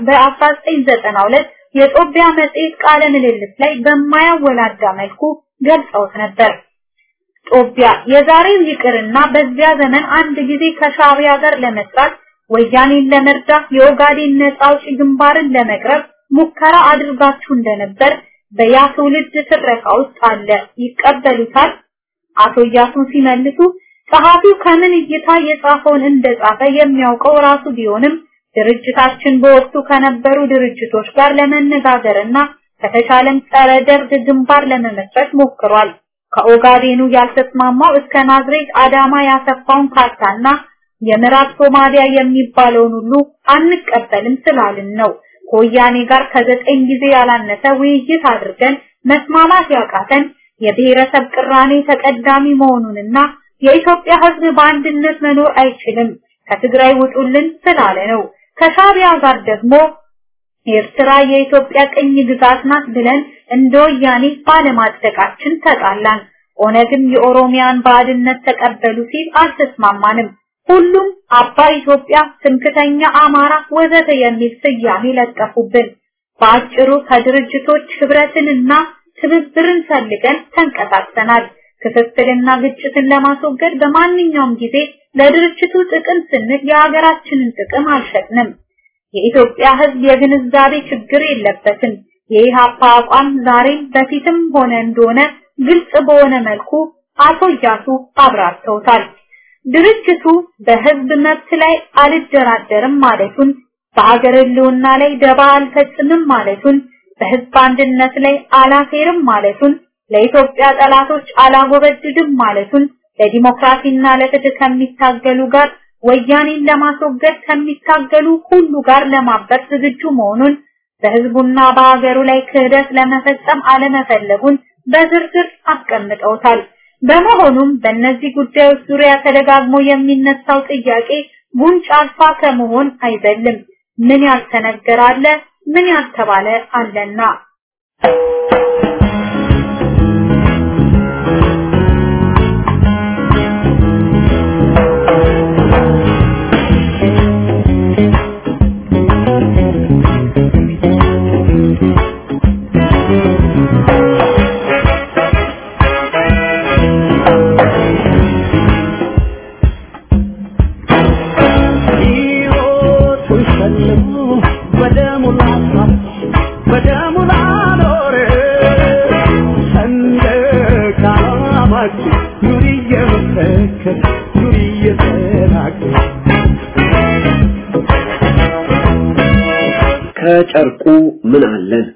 በ1992 የጦቢያ መጽሔት ቃለ ምልልስ ላይ በማያወላዳ መልኩ ገልጸውት ነበር። ጦቢያ የዛሬው ይቅርና በዚያ ዘመን አንድ ጊዜ ከሻቢያ ጋር ለመስራት ወያኔን ለመርዳት የኦጋዴን ነጻ አውጪ ግንባርን ለመቅረብ ሙከራ አድርጋችሁ እንደነበር በያ ትውልድ ትረካ ውስጥ አለ። ይቀበሉታል? አቶ እያሱ ሲመልሱ ጸሐፊው ከምን እይታ የጻፈውን እንደጻፈ የሚያውቀው ራሱ ቢሆንም ድርጅታችን በወቅቱ ከነበሩ ድርጅቶች ጋር ለመነጋገርና ከተቻለም ጸረ ደርግ ግንባር ለመመስረት ሞክሯል። ከኦጋዴኑ ያልተስማማው እስከ ናዝሬት አዳማ ያሰፋውን ካርታና የምዕራብ ሶማሊያ የሚባለውን ሁሉ አንቀበልም ስላልን ነው። ከወያኔ ጋር ከዘጠኝ ጊዜ ያላነሰ ውይይት አድርገን መስማማት ያቃተን የብሔረሰብ ቅራኔ ተቀዳሚ መሆኑንና የኢትዮጵያ ሕዝብ በአንድነት መኖር አይችልም ከትግራይ ውጡልን ስላለ ነው። ከሻቢያ ጋር ደግሞ ኤርትራ የኢትዮጵያ ቅኝ ግዛት ናት ብለን እንደ ወያኔ ባለማጽደቃችን ተጣላን። ኦነግም የኦሮሚያን ባዕድነት ተቀበሉ ሲል አልተስማማንም። ሁሉም አባ ኢትዮጵያ፣ ትምክተኛ አማራ ወዘተ የሚል ስያሜ ለጠፉብን። በአጭሩ ከድርጅቶች ህብረትንና ትብብርን ፈልገን ተንቀሳቅሰናል። ክፍፍልና ግጭትን ለማስወገድ በማንኛውም ጊዜ ለድርጅቱ ጥቅም ስንል የሀገራችንን ጥቅም አልሸጥንም። የኢትዮጵያ ሕዝብ የግንዛቤ ችግር የለበትም። የኢሃፓ አቋም ዛሬም በፊትም ሆነ እንደሆነ ግልጽ በሆነ መልኩ አቶ እያሱ አብራርተውታል። ድርጅቱ በህዝብ መብት ላይ አልደራደርም ማለቱን፣ በአገር ህልውና ላይ ደባ አልፈጽምም ማለቱን፣ በህዝብ አንድነት ላይ አላፌርም ማለቱን፣ ለኢትዮጵያ ጠላቶች አላጎበድድም ማለቱን፣ ለዲሞክራሲና ለፍትህ ከሚታገሉ ጋር ወያኔን ለማስወገድ ከሚታገሉ ሁሉ ጋር ለማበር ዝግጁ መሆኑን በህዝቡና በሀገሩ ላይ ክህደት ለመፈጸም አለመፈለጉን በዝርዝር አስቀምጠውታል። በመሆኑም በእነዚህ ጉዳዮች ዙሪያ ተደጋግሞ የሚነሳው ጥያቄ ጉንጭ አልፋ ከመሆን አይዘልም። ምን ያልተነገረ አለ? ምን ያልተባለ አለና
ከጨርቁ ምን አለን?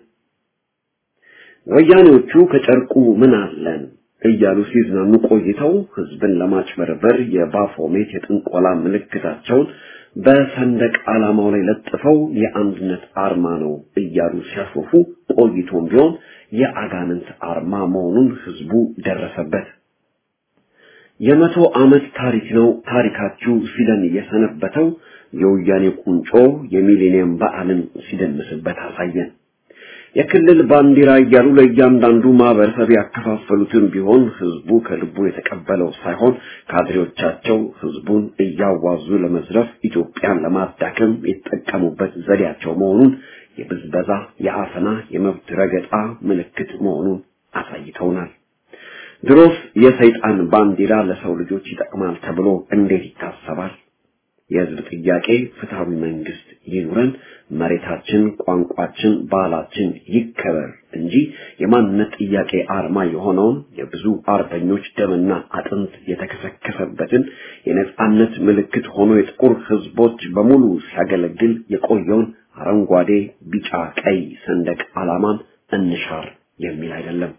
ወያኔዎቹ ከጨርቁ ምን አለን እያሉ ሲዝናኑ ቆይተው ህዝብን ለማጭበርበር የባፎሜት የጥንቆላ ምልክታቸውን በሰንደቅ ዓላማው ላይ ለጥፈው የአንድነት አርማ ነው እያሉ ሲያሾፉ ቆይቶም ቢሆን የአጋንንት አርማ መሆኑን ህዝቡ ደረሰበት። የመቶ ዓመት ታሪክ ነው ታሪካችሁ ሲለን የሰነበተው የወያኔ ቁንጮ የሚሌኒየም በዓልን ሲደምስበት አሳየን። የክልል ባንዲራ እያሉ ለእያንዳንዱ ማህበረሰብ ያከፋፈሉትን ቢሆን ህዝቡ ከልቡ የተቀበለው ሳይሆን ካድሬዎቻቸው ህዝቡን እያዋዙ ለመዝረፍ ኢትዮጵያን ለማዳከም የተጠቀሙበት ዘዴያቸው መሆኑን የብዝበዛ፣ የአፈና፣ የመብት ረገጣ ምልክት መሆኑን አሳይተውናል። ድሮስ የሰይጣን ባንዲራ ለሰው ልጆች ይጠቅማል ተብሎ እንዴት ይታሰባል? የህዝብ ጥያቄ ፍትሃዊ መንግስት ይኑረን፣ መሬታችን፣ ቋንቋችን፣ ባህላችን ይከበር እንጂ የማንነት ጥያቄ አርማ የሆነውን የብዙ አርበኞች ደምና አጥንት የተከሰከሰበትን የነጻነት ምልክት ሆኖ የጥቁር ህዝቦች በሙሉ ሲያገለግል የቆየውን አረንጓዴ፣ ቢጫ፣ ቀይ ሰንደቅ ዓላማን እንሻር የሚል አይደለም።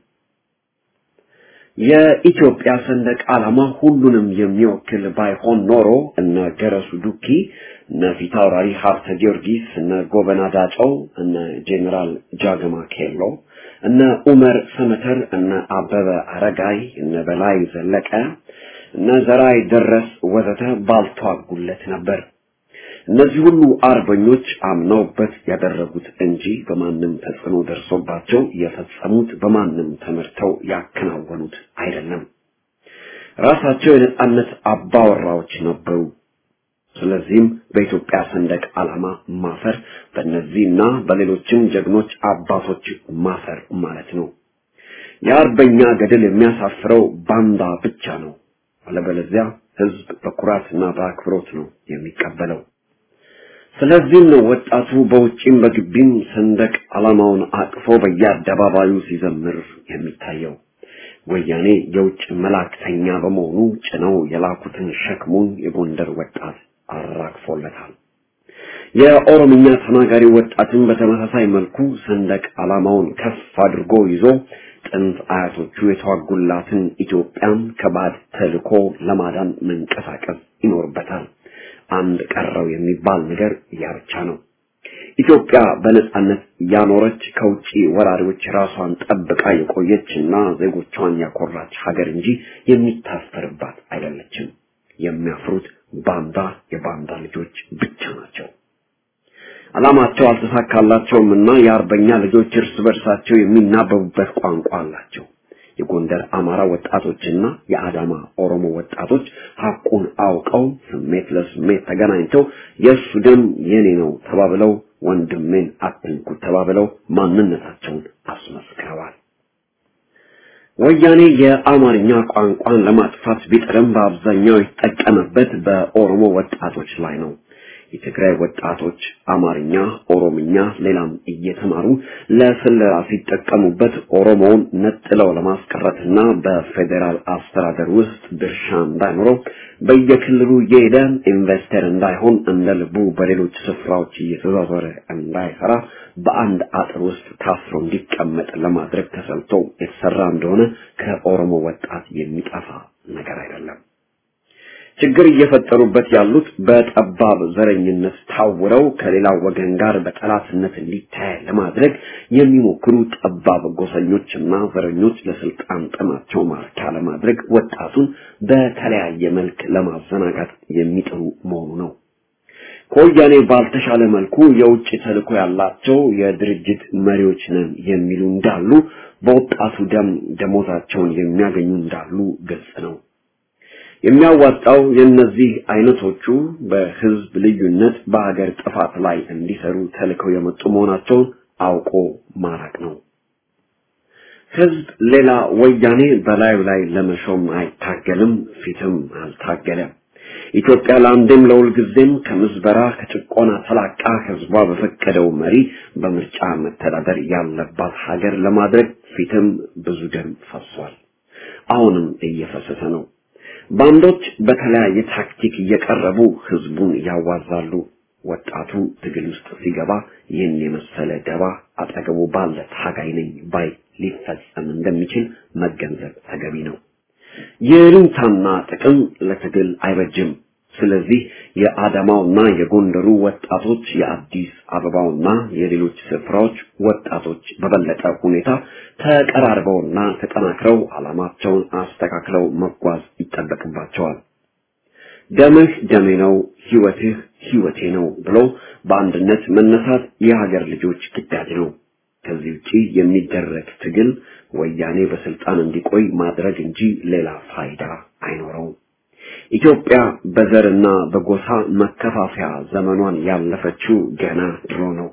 የኢትዮጵያ ሰንደቅ ዓላማ ሁሉንም የሚወክል ባይሆን ኖሮ እነ ገረሱ ዱኪ፣ እነ ፊታውራሪ ሀብተ ጊዮርጊስ፣ እነ ጎበና ዳጨው፣ እነ ጄኔራል ጃገማ ኬሎ፣ እነ ኡመር ሰመተር፣ እነ አበበ አረጋይ፣ እነ በላይ ዘለቀ፣ እነ ዘራይ ደረስ ወዘተ ባልተዋጉለት ነበር። እነዚህ ሁሉ አርበኞች አምነውበት ያደረጉት እንጂ በማንም ተጽዕኖ ደርሶባቸው የፈጸሙት በማንም ተመርተው ያከናወኑት አይደለም። ራሳቸው የነጻነት አባወራዎች ነበሩ። ስለዚህም በኢትዮጵያ ሰንደቅ ዓላማ ማፈር በእነዚህና በሌሎችም ጀግኖች አባቶች ማፈር ማለት ነው። የአርበኛ ገድል የሚያሳፍረው ባንዳ ብቻ ነው። አለበለዚያ ህዝብ በኩራትና በአክብሮት ነው የሚቀበለው። ስለዚህም ነው ወጣቱ በውጪም በግቢም ሰንደቅ ዓላማውን አቅፎ በየአደባባዩ ሲዘምር የሚታየው። ወያኔ የውጭ መላእክተኛ በመሆኑ ጭነው የላኩትን ሸክሙን የጎንደር ወጣት አራግፎለታል። የኦሮምኛ ተናጋሪ ወጣትን በተመሳሳይ መልኩ ሰንደቅ ዓላማውን ከፍ አድርጎ ይዞ ጥንት አያቶቹ የተዋጉላትን ኢትዮጵያን ከባድ ተልኮ ለማዳን መንቀሳቀስ ይኖርበታል። አንድ ቀረው የሚባል ነገር ያ ብቻ ነው። ኢትዮጵያ በነጻነት ያኖረች ከውጪ ወራሪዎች ራሷን ጠብቃ የቆየችና ዜጎቿን ያኮራች ሀገር እንጂ የሚታሰርባት አይደለችም። የሚያፍሩት ባንዳ የባንዳ ልጆች ብቻ ናቸው። ዓላማቸው አልተሳካላቸውም እና የአርበኛ ልጆች እርስ በርሳቸው የሚናበቡበት ቋንቋ አላቸው። የጎንደር አማራ ወጣቶችና የአዳማ ኦሮሞ ወጣቶች ሐቁን አውቀው ስሜት ለስሜት ተገናኝተው የእሱ ደም የኔ ነው ተባብለው ወንድሜን አትንኩ ተባብለው ማንነታቸውን አስመስክረዋል። ወያኔ የአማርኛ ቋንቋን ለማጥፋት ቢጥርም በአብዛኛው የተጠቀመበት በኦሮሞ ወጣቶች ላይ ነው። የትግራይ ወጣቶች አማርኛ፣ ኦሮምኛ፣ ሌላም እየተማሩ ለስለላ ሲጠቀሙበት ኦሮሞውን ነጥለው ለማስቀረትና በፌዴራል አስተዳደር ውስጥ ድርሻ እንዳይኖረው በየክልሉ እየሄደ ኢንቨስተር እንዳይሆን እንደ ልቡ በሌሎች ስፍራዎች እየተዟዟረ እንዳይሰራ በአንድ አጥር ውስጥ ታስሮ እንዲቀመጥ ለማድረግ ተሰልቶ የተሰራ እንደሆነ ከኦሮሞ ወጣት የሚጠፋ ነገር አይደለም። ችግር እየፈጠሩበት ያሉት በጠባብ ዘረኝነት ታውረው ከሌላው ወገን ጋር በጠላትነት እንዲታይ ለማድረግ የሚሞክሩ ጠባብ ጎሰኞችና ዘረኞች ለስልጣን ጥማቸው ማርኪያ ለማድረግ ወጣቱን በተለያየ መልክ ለማዘናጋት የሚጥሩ መሆኑ ነው። ከወያኔ ባልተሻለ መልኩ የውጭ ተልዕኮ ያላቸው የድርጅት መሪዎች ነን የሚሉ እንዳሉ፣ በወጣቱ ደም ደሞዛቸውን የሚያገኙ እንዳሉ ግልጽ ነው። የሚያዋጣው የእነዚህ አይነቶቹ በህዝብ ልዩነት በሀገር ጥፋት ላይ እንዲሰሩ ተልከው የመጡ መሆናቸውን አውቆ ማራቅ ነው። ህዝብ ሌላ ወያኔ በላዩ ላይ ለመሾም አይታገልም፣ ፊትም አልታገለም። ኢትዮጵያ ለአንዴም ለሁልጊዜም ከምዝበራ ከጭቆና ተላቃ ህዝቧ በፈቀደው መሪ በምርጫ መተዳደር ያለባት ሀገር ለማድረግ ፊትም ብዙ ደም ፈሷል። አሁንም እየፈሰሰ ነው። ባንዶች በተለያየ ታክቲክ እየቀረቡ ህዝቡን ያዋዛሉ። ወጣቱ ትግል ውስጥ ሲገባ ይህን የመሰለ ደባ አጠገቡ ባለ ታጋይ ነኝ ባይ ሊፈጸም እንደሚችል መገንዘብ ተገቢ ነው። የልንታና ጥቅም ለትግል አይበጅም። ስለዚህ የአዳማውና የጎንደሩ ወጣቶች የአዲስ አበባውና የሌሎች ስፍራዎች ወጣቶች በበለጠ ሁኔታ ተቀራርበውና ተጠናክረው ዓላማቸውን አስተካክለው መጓዝ ይጠበቅባቸዋል። ደምህ ደሜ ነው፣ ህይወትህ ህይወቴ ነው ብሎ በአንድነት መነሳት የሀገር ልጆች ግዳጅ ነው። ከዚህ ውጪ የሚደረግ ትግል ወያኔ በስልጣን እንዲቆይ ማድረግ እንጂ ሌላ ፋይዳ አይኖረውም። ኢትዮጵያ በዘርና በጎሳ መከፋፈያ ዘመኗን ያለፈችው ገና ድሮ ነው።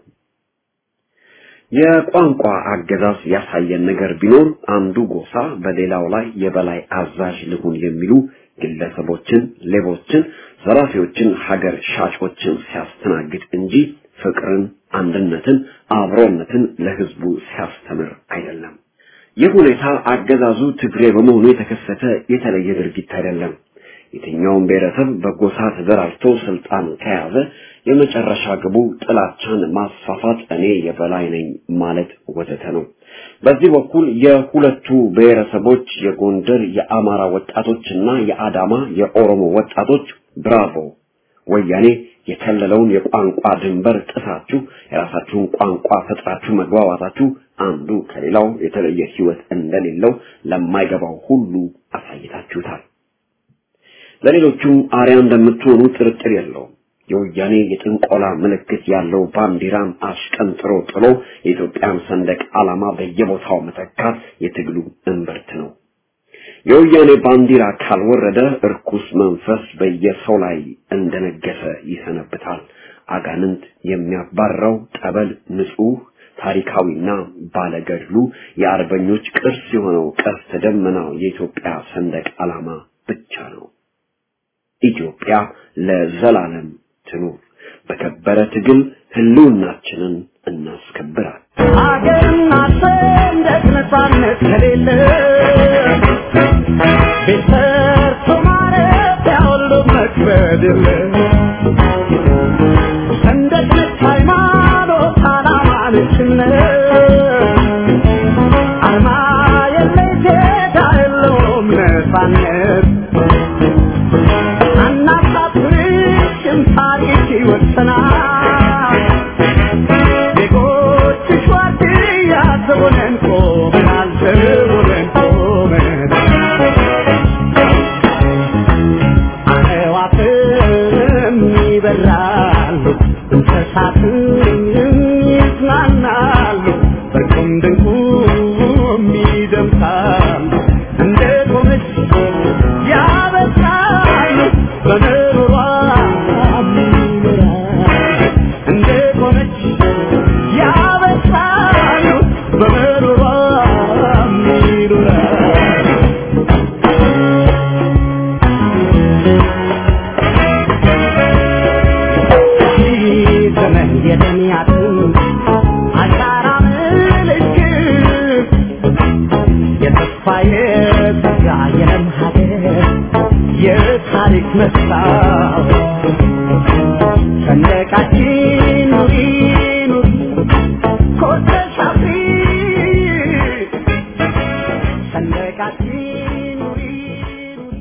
የቋንቋ አገዛዝ ያሳየን ነገር ቢኖር አንዱ ጎሳ በሌላው ላይ የበላይ አዛዥ ልሁን የሚሉ ግለሰቦችን፣ ሌቦችን፣ ዘራፊዎችን፣ ሀገር ሻጮችን ሲያስተናግድ እንጂ ፍቅርን፣ አንድነትን፣ አብሮነትን ለህዝቡ ሲያስተምር አይደለም። ይህ ሁኔታ አገዛዙ ትግሬ በመሆኑ የተከሰተ የተለየ ድርጊት አይደለም። የትኛውም ብሔረሰብ በጎሳ ተደራጅቶ ስልጣን ከያዘ የመጨረሻ ግቡ ጥላቻን ማስፋፋት፣ እኔ የበላይ ነኝ ማለት ወዘተ ነው። በዚህ በኩል የሁለቱ ብሔረሰቦች የጎንደር የአማራ ወጣቶችና የአዳማ የኦሮሞ ወጣቶች ብራቮ ወያኔ የከለለውን የቋንቋ ድንበር ጥሳችሁ የራሳችሁን ቋንቋ ፈጥራችሁ መግባባታችሁ አንዱ ከሌላው የተለየ ህይወት እንደሌለው ለማይገባው ሁሉ አሳይታችሁታል። ለሌሎቹም አርያ እንደምትሆኑ ጥርጥር የለውም። የወያኔ የጥንቆላ ምልክት ያለው ባንዲራን አሽቀንጥሮ ጥሎ የኢትዮጵያን ሰንደቅ ዓላማ በየቦታው መተካት የትግሉ እምብርት ነው። የወያኔ ባንዲራ ካልወረደ እርኩስ መንፈስ በየሰው ላይ እንደነገሰ ይሰነብታል። አጋንንት የሚያባረው ጠበል ንጹህ ታሪካዊና ባለገድሉ የአርበኞች ቅርስ የሆነው ቀስተ ደመናው የኢትዮጵያ ሰንደቅ ዓላማ ብቻ ነው። ኢትዮጵያ ለዘላለም ትኑር። በከበረ ትግል ህልውናችንን እናስከብራል።
ሀገርና ሰንደቅ ነፃነት ከሌለ ቤት ሰርቶ ማረፊያ ሁሉ መክበድ የለ ሰንደቅ ነች ሃይማኖት፣ ዓላማ ነች እምነት አርማ የለሽ ዜጋ የለውም ነፃነት አናሳፍርሽም ታሪክ ይወሰናል ዜጎችሽ ዋርድያ ዘቦነን ቆመናል ዘቦነን ቆመናል አዕዋፍም ይበራሉ እንስሳትም ይዝናናሉ በቁም ድንቁም ይደምሳሉ እንደ ቆመች ያበሳሉ በምሮሯ ይኖራሉ እንደ ቆመች ያበሳሉ በምሮሯ
የለም ሀገር የታሪክ መስታወት ሰንደቃችን ኑሪ ኑሪ ኮርተሽ አፍሪ ሰንደቃችን ኑሪ ኑሪ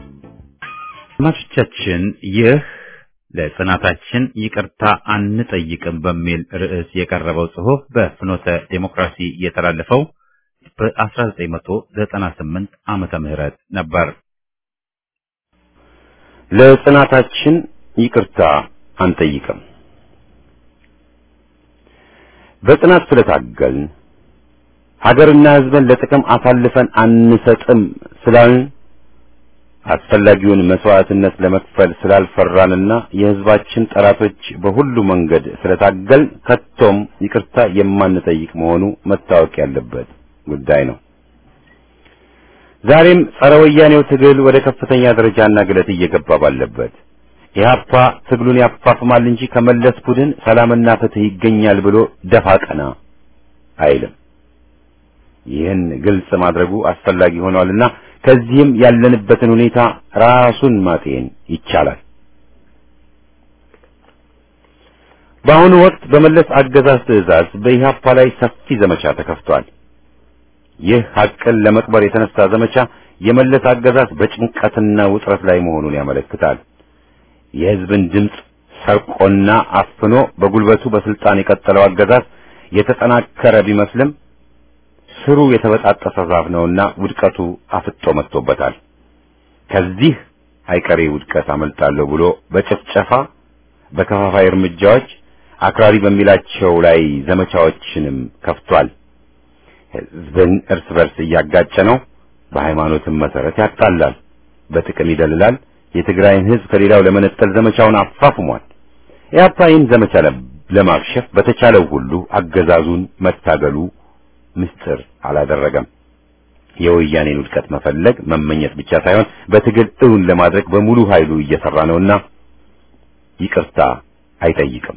አድማጮቻችን ይህ ለጽናታችን ይቅርታ አንጠይቅም በሚል ርዕስ የቀረበው ጽሑፍ በፍኖተ ዴሞክራሲ የተላለፈው በ1998 ዓመተ ምህረት ነበር።
ለጽናታችን ይቅርታ አንጠይቅም። በጽናት ስለታገልን ሀገርና ሕዝብን ለጥቅም አሳልፈን አንሰጥም ስላልን አስፈላጊውን መስዋዕትነት ለመክፈል ስላልፈራንና የሕዝባችን ጠላቶች በሁሉ መንገድ ስለታገል ከቶም ይቅርታ የማንጠይቅ መሆኑ መታወቅ ያለበት ጉዳይ ነው። ዛሬም ጸረ ወያኔው ትግል ወደ ከፍተኛ ደረጃና ግለት እየገባ ባለበት ኢህአፓ ትግሉን ያፋፍማል እንጂ ከመለስ ቡድን ሰላምና ፍትህ ይገኛል ብሎ ደፋ ቀና አይልም። ይህን ግልጽ ማድረጉ አስፈላጊ ሆኗልና ከዚህም ያለንበትን ሁኔታ ራሱን ማጤን ይቻላል። በአሁኑ ወቅት በመለስ አገዛዝ ትዕዛዝ በኢህአፓ ላይ ሰፊ ዘመቻ ተከፍቷል። ይህ ሐቅን ለመቅበር የተነሳ ዘመቻ የመለስ አገዛዝ በጭንቀትና ውጥረት ላይ መሆኑን ያመለክታል። የህዝብን ድምፅ ሰርቆና አፍኖ በጉልበቱ በስልጣን የቀጠለው አገዛዝ የተጠናከረ ቢመስልም ስሩ የተበጣጠሰ ዛፍ ነውና ውድቀቱ አፍጦ መጥቶበታል። ከዚህ አይቀሬ ውድቀት አመልጣለሁ ብሎ በጭፍጨፋ በከፋፋይ እርምጃዎች አክራሪ በሚላቸው ላይ ዘመቻዎችንም ከፍቷል። ህዝብን እርስ በርስ እያጋጨ ነው። በሃይማኖትም መሰረት ያጣላል፣ በጥቅም ይደልላል። የትግራይን ህዝብ ከሌላው ለመነጠል ዘመቻውን አፋፍሟል። ኢህአፓ ይህን ዘመቻ ለማክሸፍ በተቻለው ሁሉ አገዛዙን መታገሉ ምስጢር አላደረገም። የወያኔን ውድቀት መፈለግ መመኘት ብቻ ሳይሆን በትግል እውን ለማድረግ በሙሉ ኃይሉ እየሰራ ነውና ይቅርታ አይጠይቅም።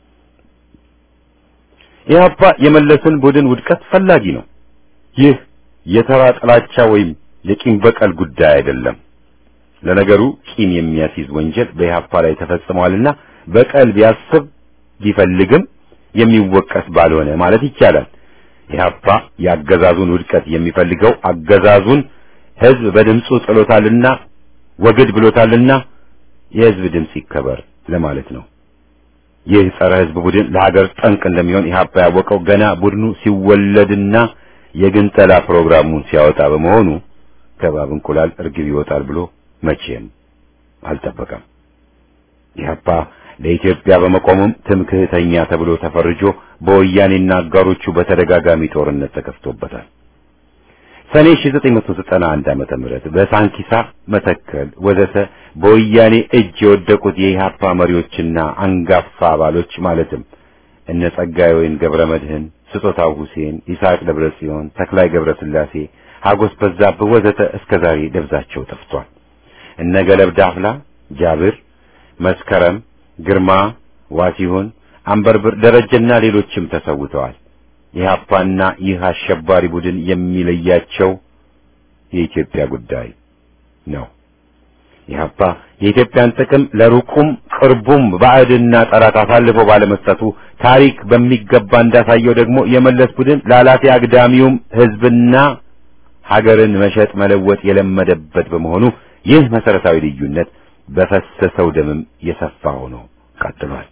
ኢህአፓ የመለስን ቡድን ውድቀት ፈላጊ ነው። ይህ የተራ ጥላቻ ወይም የቂም በቀል ጉዳይ አይደለም። ለነገሩ ቂም የሚያስይዝ ወንጀል በኢህአፓ ላይ ተፈጽሟልና በቀል ቢያስብ ቢፈልግም የሚወቀስ ባልሆነ ማለት ይቻላል። ኢህአፓ የአገዛዙን ውድቀት የሚፈልገው አገዛዙን ህዝብ በድምፁ ጥሎታልና ወግድ ብሎታልና የህዝብ ድምፅ ይከበር ለማለት ነው። ይህ ጸረ ህዝብ ቡድን ለሀገር ጠንቅ እንደሚሆን ኢህአፓ ያወቀው ገና ቡድኑ ሲወለድና የግንጠላ ፕሮግራሙን ሲያወጣ በመሆኑ ከባብ እንቁላል እርግብ ይወጣል ብሎ መቼም አልጠበቀም። ኢህአፓ ለኢትዮጵያ በመቆሙም ትምክህተኛ ተብሎ ተፈርጆ በወያኔና አጋሮቹ በተደጋጋሚ ጦርነት ተከፍቶበታል። ሰኔ 1991 ዓመተ ምህረት በሳንኪሳ መተከል ወዘተ በወያኔ እጅ የወደቁት የኢህአፓ መሪዎችና አንጋፋ አባሎች ማለትም እነ ጸጋዬ ወይን ገብረ መድህን፣ ስጦታው ሁሴን፣ ይስሐቅ ደብረ ጽዮን፣ ተክላይ ገብረ ስላሴ፣ ሀጎስ በዛብህ ወዘተ እስከዛሬ ደብዛቸው ጠፍቷል። እነ ገለብ ዳፍላ፣ ጃብር፣ መስከረም ግርማ፣ ዋሲሁን፣ አንበርብር፣ ደረጀና ሌሎችም ተሰውተዋል። ኢህአፓና ይህ አሸባሪ ቡድን የሚለያቸው የኢትዮጵያ ጉዳይ ነው። ኢህአፓ የኢትዮጵያን ጥቅም ለሩቁም ቅርቡም ባዕድና ጠላት አሳልፎ ባለመስጠቱ ታሪክ በሚገባ እንዳሳየው ደግሞ የመለስ ቡድን ላላፊ አግዳሚውም ህዝብና ሀገርን መሸጥ መለወጥ የለመደበት በመሆኑ ይህ መሰረታዊ ልዩነት በፈሰሰው ደምም የሰፋ ሆኖ ቀጥሏል።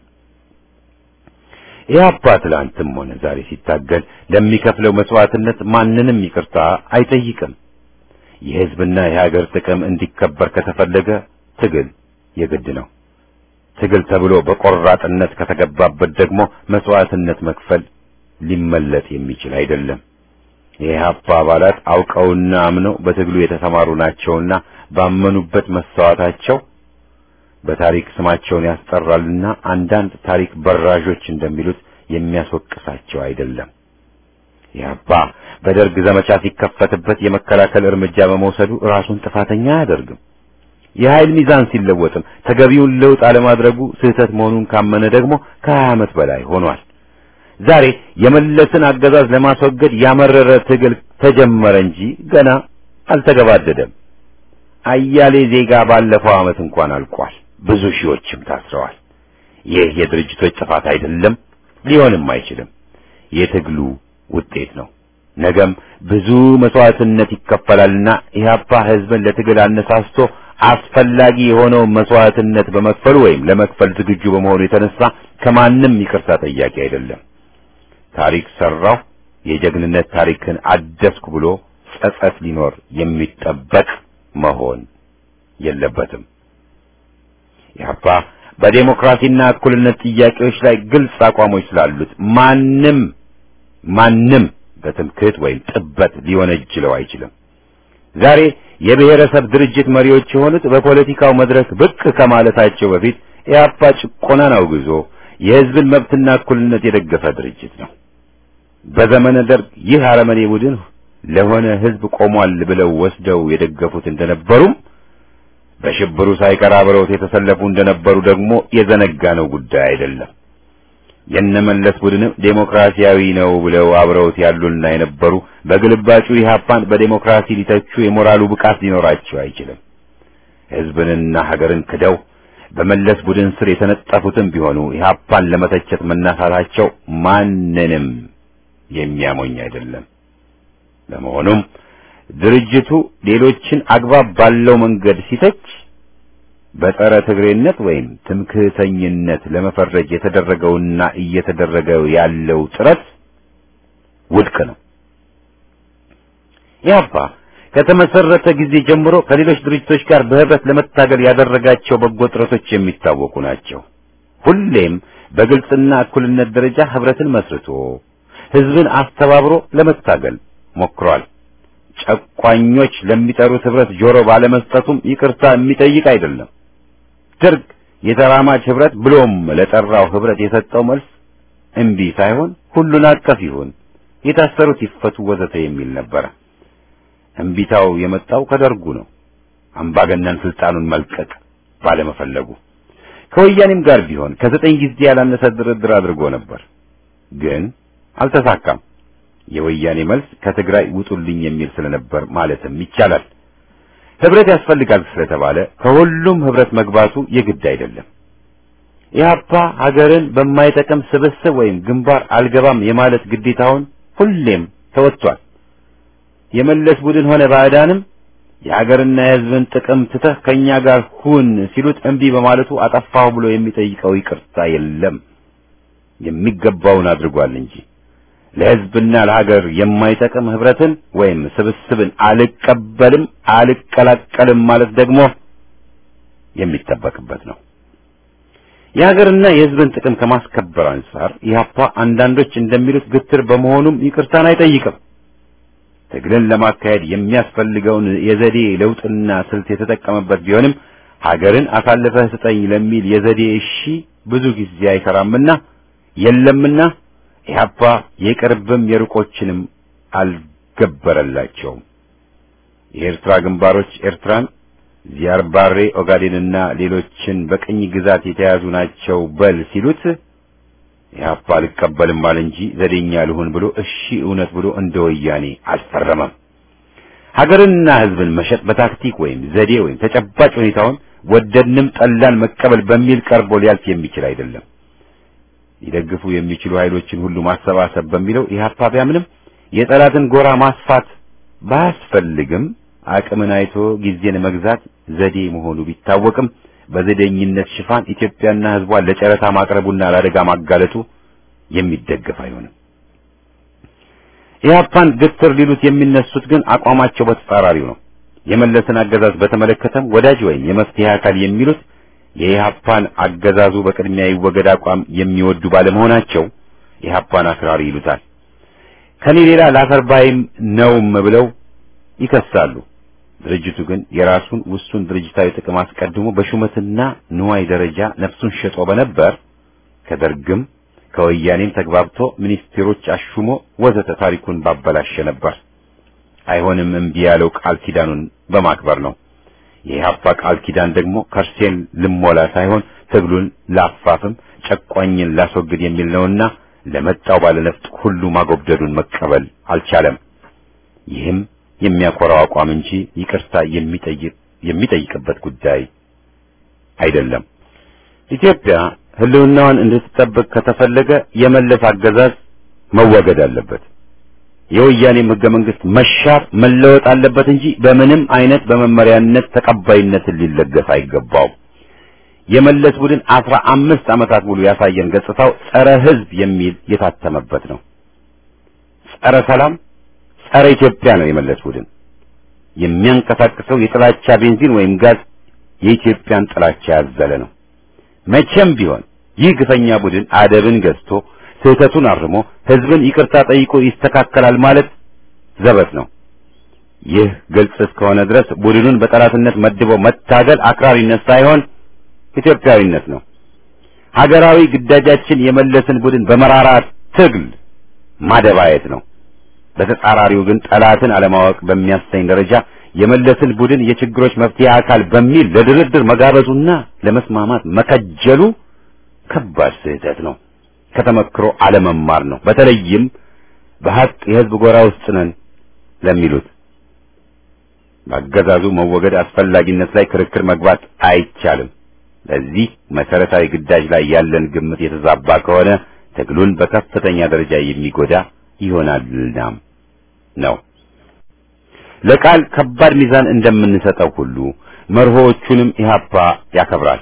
ኢህአፓ ትላንትም ሆነ ዛሬ ሲታገል ለሚከፍለው መስዋዕትነት ማንንም ይቅርታ አይጠይቅም። የህዝብና የሀገር ጥቅም እንዲከበር ከተፈለገ ትግል የግድ ነው። ትግል ተብሎ በቆራጥነት ከተገባበት ደግሞ መስዋዕትነት መክፈል ሊመለጥ የሚችል አይደለም። የኢህአፓ አባላት አውቀውና አምነው በትግሉ የተሰማሩ ናቸውና ባመኑበት መሰዋዕታቸው በታሪክ ስማቸውን ያስጠራልና አንዳንድ ታሪክ በራዦች እንደሚሉት የሚያስወቅሳቸው አይደለም። ኢህአፓ በደርግ ዘመቻ ሲከፈትበት የመከላከል እርምጃ በመውሰዱ ራሱን ጥፋተኛ አያደርግም። የኃይል ሚዛን ሲለወጥም ተገቢውን ለውጥ አለማድረጉ ስህተት መሆኑን ካመነ ደግሞ ከሀያ ዓመት በላይ ሆኗል። ዛሬ የመለስን አገዛዝ ለማስወገድ ያመረረ ትግል ተጀመረ እንጂ ገና አልተገባደደም። አያሌ ዜጋ ባለፈው ዓመት እንኳን አልቋል። ብዙ ሺዎችም ታስረዋል። ይህ የድርጅቶች ጥፋት አይደለም፣ ሊሆንም አይችልም። የትግሉ ውጤት ነው። ነገም ብዙ መስዋዕትነት ይከፈላልና ኢህአፓ ህዝብን ለትግል አነሳስቶ አስፈላጊ የሆነውን መስዋዕትነት በመክፈሉ ወይም ለመክፈል ዝግጁ በመሆኑ የተነሳ ከማንም ይቅርታ ጠያቂ አይደለም። ታሪክ ሰራው የጀግንነት ታሪክን አደስኩ ብሎ ጸጸት ሊኖር የሚጠበቅ መሆን የለበትም። ኢህአፓ በዴሞክራሲና እኩልነት ጥያቄዎች ላይ ግልጽ አቋሞች ስላሉት ማንም ማንም በትምክህት ወይም ጥበት ሊወነጅለው አይችልም። ዛሬ የብሔረሰብ ድርጅት መሪዎች የሆኑት በፖለቲካው መድረክ ብቅ ከማለታቸው በፊት ኢህአፓ ጭቆናን አውግዞ የህዝብን መብትና እኩልነት የደገፈ ድርጅት ነው። በዘመነ ደርግ ይህ አረመኔ ቡድን ለሆነ ህዝብ ቆሟል ብለው ወስደው የደገፉት እንደነበሩም በሽብሩ ሳይቀር አብረውት የተሰለፉ እንደነበሩ ደግሞ የዘነጋነው ጉዳይ አይደለም። የነመለስ ቡድንም ዴሞክራሲያዊ ነው ብለው አብረውት ያሉና የነበሩ በግልባጩ ኢህአፓን በዴሞክራሲ ሊተቹ የሞራሉ ብቃት ሊኖራቸው አይችልም። ህዝብንና ሀገርን ክደው በመለስ ቡድን ስር የተነጠፉትም ቢሆኑ ኢህአፓን ለመተቸት መናሳታቸው ማንንም የሚያሞኝ አይደለም። ለመሆኑም ድርጅቱ ሌሎችን አግባብ ባለው መንገድ ሲተች በጸረ ትግሬነት ወይም ትምክህተኝነት ለመፈረጅ የተደረገውና እየተደረገ ያለው ጥረት ውድቅ ነው። ኢህአፓ ከተመሰረተ ጊዜ ጀምሮ ከሌሎች ድርጅቶች ጋር በህብረት ለመታገል ያደረጋቸው በጎ ጥረቶች የሚታወቁ ናቸው። ሁሌም በግልጽና እኩልነት ደረጃ ህብረትን መስርቶ ህዝብን አስተባብሮ ለመታገል ሞክሯል። ጨቋኞች ለሚጠሩት ህብረት ጆሮ ባለመስጠቱም ይቅርታ የሚጠይቅ አይደለም። ደርግ የተራማጅ ህብረት ብሎም ለጠራው ህብረት የሰጠው መልስ እምቢ ሳይሆን ሁሉን አቀፍ ይሁን፣ የታሰሩት ይፈቱ፣ ወዘተ የሚል ነበረ። እምቢታው የመጣው ከደርጉ ነው። አምባገነን ስልጣኑን መልቀቅ ባለመፈለጉ ከወያኔም ጋር ቢሆን ከዘጠኝ ጊዜ ያላነሰ ድርድር አድርጎ ነበር፣ ግን አልተሳካም። የወያኔ መልስ ከትግራይ ውጡልኝ የሚል ስለነበር ማለትም ይቻላል። ህብረት ያስፈልጋል ስለተባለ ከሁሉም ህብረት መግባቱ የግድ አይደለም። ኢህአፓ ሀገርን በማይጠቅም ስብስብ ወይም ግንባር አልገባም የማለት ግዴታውን ሁሌም ተወጥቷል። የመለስ ቡድን ሆነ ባዕዳንም የሀገርና የህዝብን ጥቅም ትተህ ከኛ ጋር ሁን ሲሉት እምቢ በማለቱ አጠፋሁ ብሎ የሚጠይቀው ይቅርታ የለም። የሚገባውን አድርጓል እንጂ ለህዝብና ለሀገር የማይጠቅም ህብረትን ወይም ስብስብን አልቀበልም አልቀላቀልም ማለት ደግሞ የሚጠበቅበት ነው። የሀገርና የህዝብን ጥቅም ከማስከበር አንጻር ኢህአፓ አንዳንዶች እንደሚሉት ግትር በመሆኑም ይቅርታን አይጠይቅም። ትግልን ለማካሄድ የሚያስፈልገውን የዘዴ ለውጥና ስልት የተጠቀመበት ቢሆንም ሀገርን አሳልፈህ ስጠኝ ለሚል የዘዴ እሺ ብዙ ጊዜ አይሰራምና የለምና ኢህአፓ የቅርብም የሩቆችንም አልገበረላቸውም። የኤርትራ ግንባሮች ኤርትራን፣ ዚያርባሬ ኦጋዴንና ሌሎችን በቅኝ ግዛት የተያዙ ናቸው በል ሲሉት ኢህአፓ አልቀበልም አለ እንጂ ዘዴኛ ልሁን ብሎ እሺ እውነት ብሎ እንደ ወያኔ አልፈረመም። ሀገርንና ህዝብን መሸጥ በታክቲክ ወይም ዘዴ ወይም ተጨባጭ ሁኔታውን ወደድንም ጠላን መቀበል በሚል ቀርቦ ሊያልፍ የሚችል አይደለም። ሊደግፉ የሚችሉ ኃይሎችን ሁሉ ማሰባሰብ በሚለው ኢህአፓ ቢያምንም የጠላትን ጎራ ማስፋት ባያስፈልግም አቅምን አይቶ ጊዜን መግዛት ዘዴ መሆኑ ቢታወቅም በዘዴኝነት ሽፋን ኢትዮጵያና ህዝቧን ለጨረታ ማቅረቡና ለአደጋ ማጋለጡ የሚደገፍ አይሆንም። ኢህአፓን ግትር ሊሉት የሚነሱት ግን አቋማቸው በተጻራሪው ነው። የመለስን አገዛዝ በተመለከተም ወዳጅ ወይም የመፍትሄ አካል የሚሉት የኢህአፓን አገዛዙ በቅድሚያ ይወገድ አቋም የሚወዱ ባለመሆናቸው ኢህአፓን አክራሪ ይሉታል። ከኔ ሌላ ላፈርባይም ነውም ብለው ይከሳሉ። ድርጅቱ ግን የራሱን ውሱን ድርጅታዊ ጥቅም አስቀድሞ በሹመትና ንዋይ ደረጃ ነፍሱን ሸጦ በነበር ከደርግም ከወያኔም ተግባብቶ ሚኒስቴሮች አሹሞ ወዘተ ታሪኩን ባበላሸ ነበር። አይሆንም እምቢ ያለው ቃል ኪዳኑን በማክበር ነው። የኢህአፓ ቃል ኪዳን ደግሞ ከርሴን ልሞላ ሳይሆን ትግሉን ላፋፍም ጨቋኝን ላስወግድ የሚል ነውና ለመጣው ባለነፍጥ ሁሉ ማጎብደዱን መቀበል አልቻለም። ይህም የሚያኮራው አቋም እንጂ ይቅርታ የሚጠይቅ የሚጠይቅበት ጉዳይ አይደለም። ኢትዮጵያ ህልውናዋን እንድትጠብቅ ከተፈለገ የመለስ አገዛዝ መወገድ አለበት። የወያኔም ህገ መንግስት መሻር መለወጥ አለበት እንጂ በምንም አይነት በመመሪያነት ተቀባይነትን ሊለገስ አይገባው። የመለስ ቡድን አስራ አምስት ዓመታት ሙሉ ያሳየን ገጽታው ጸረ ህዝብ የሚል የታተመበት ነው። ጸረ ሰላም፣ ጸረ ኢትዮጵያ ነው የመለስ ቡድን። የሚያንቀሳቅሰው የጥላቻ ቤንዚን ወይም ጋዝ የኢትዮጵያን ጥላቻ ያዘለ ነው። መቼም ቢሆን ይህ ግፈኛ ቡድን አደብን ገዝቶ ስህተቱን አርሞ ህዝብን ይቅርታ ጠይቆ ይስተካከላል ማለት ዘበት ነው። ይህ ግልጽ እስከሆነ ድረስ ቡድኑን በጠላትነት መድቦ መታገል አክራሪነት ሳይሆን ኢትዮጵያዊነት ነው። ሀገራዊ ግዳጃችን የመለስን ቡድን በመራራ ትግል ማደባየት ነው። በተጻራሪው ግን ጠላትን አለማወቅ በሚያሰኝ ደረጃ የመለስን ቡድን የችግሮች መፍትሄ አካል በሚል ለድርድር መጋበዙና ለመስማማት መከጀሉ ከባድ ስህተት ነው። ከተመክሮ አለመማር ነው። በተለይም በሀቅ የህዝብ ጎራ ውስጥ ነን ለሚሉት በአገዛዙ መወገድ አስፈላጊነት ላይ ክርክር መግባት አይቻልም። ለዚህ መሰረታዊ ግዳጅ ላይ ያለን ግምት የተዛባ ከሆነ ትግሉን በከፍተኛ ደረጃ የሚጎዳ ይሆናልና ነው። ለቃል ከባድ ሚዛን እንደምንሰጠው ሁሉ መርሆዎቹንም ኢህአፓ ያከብራል።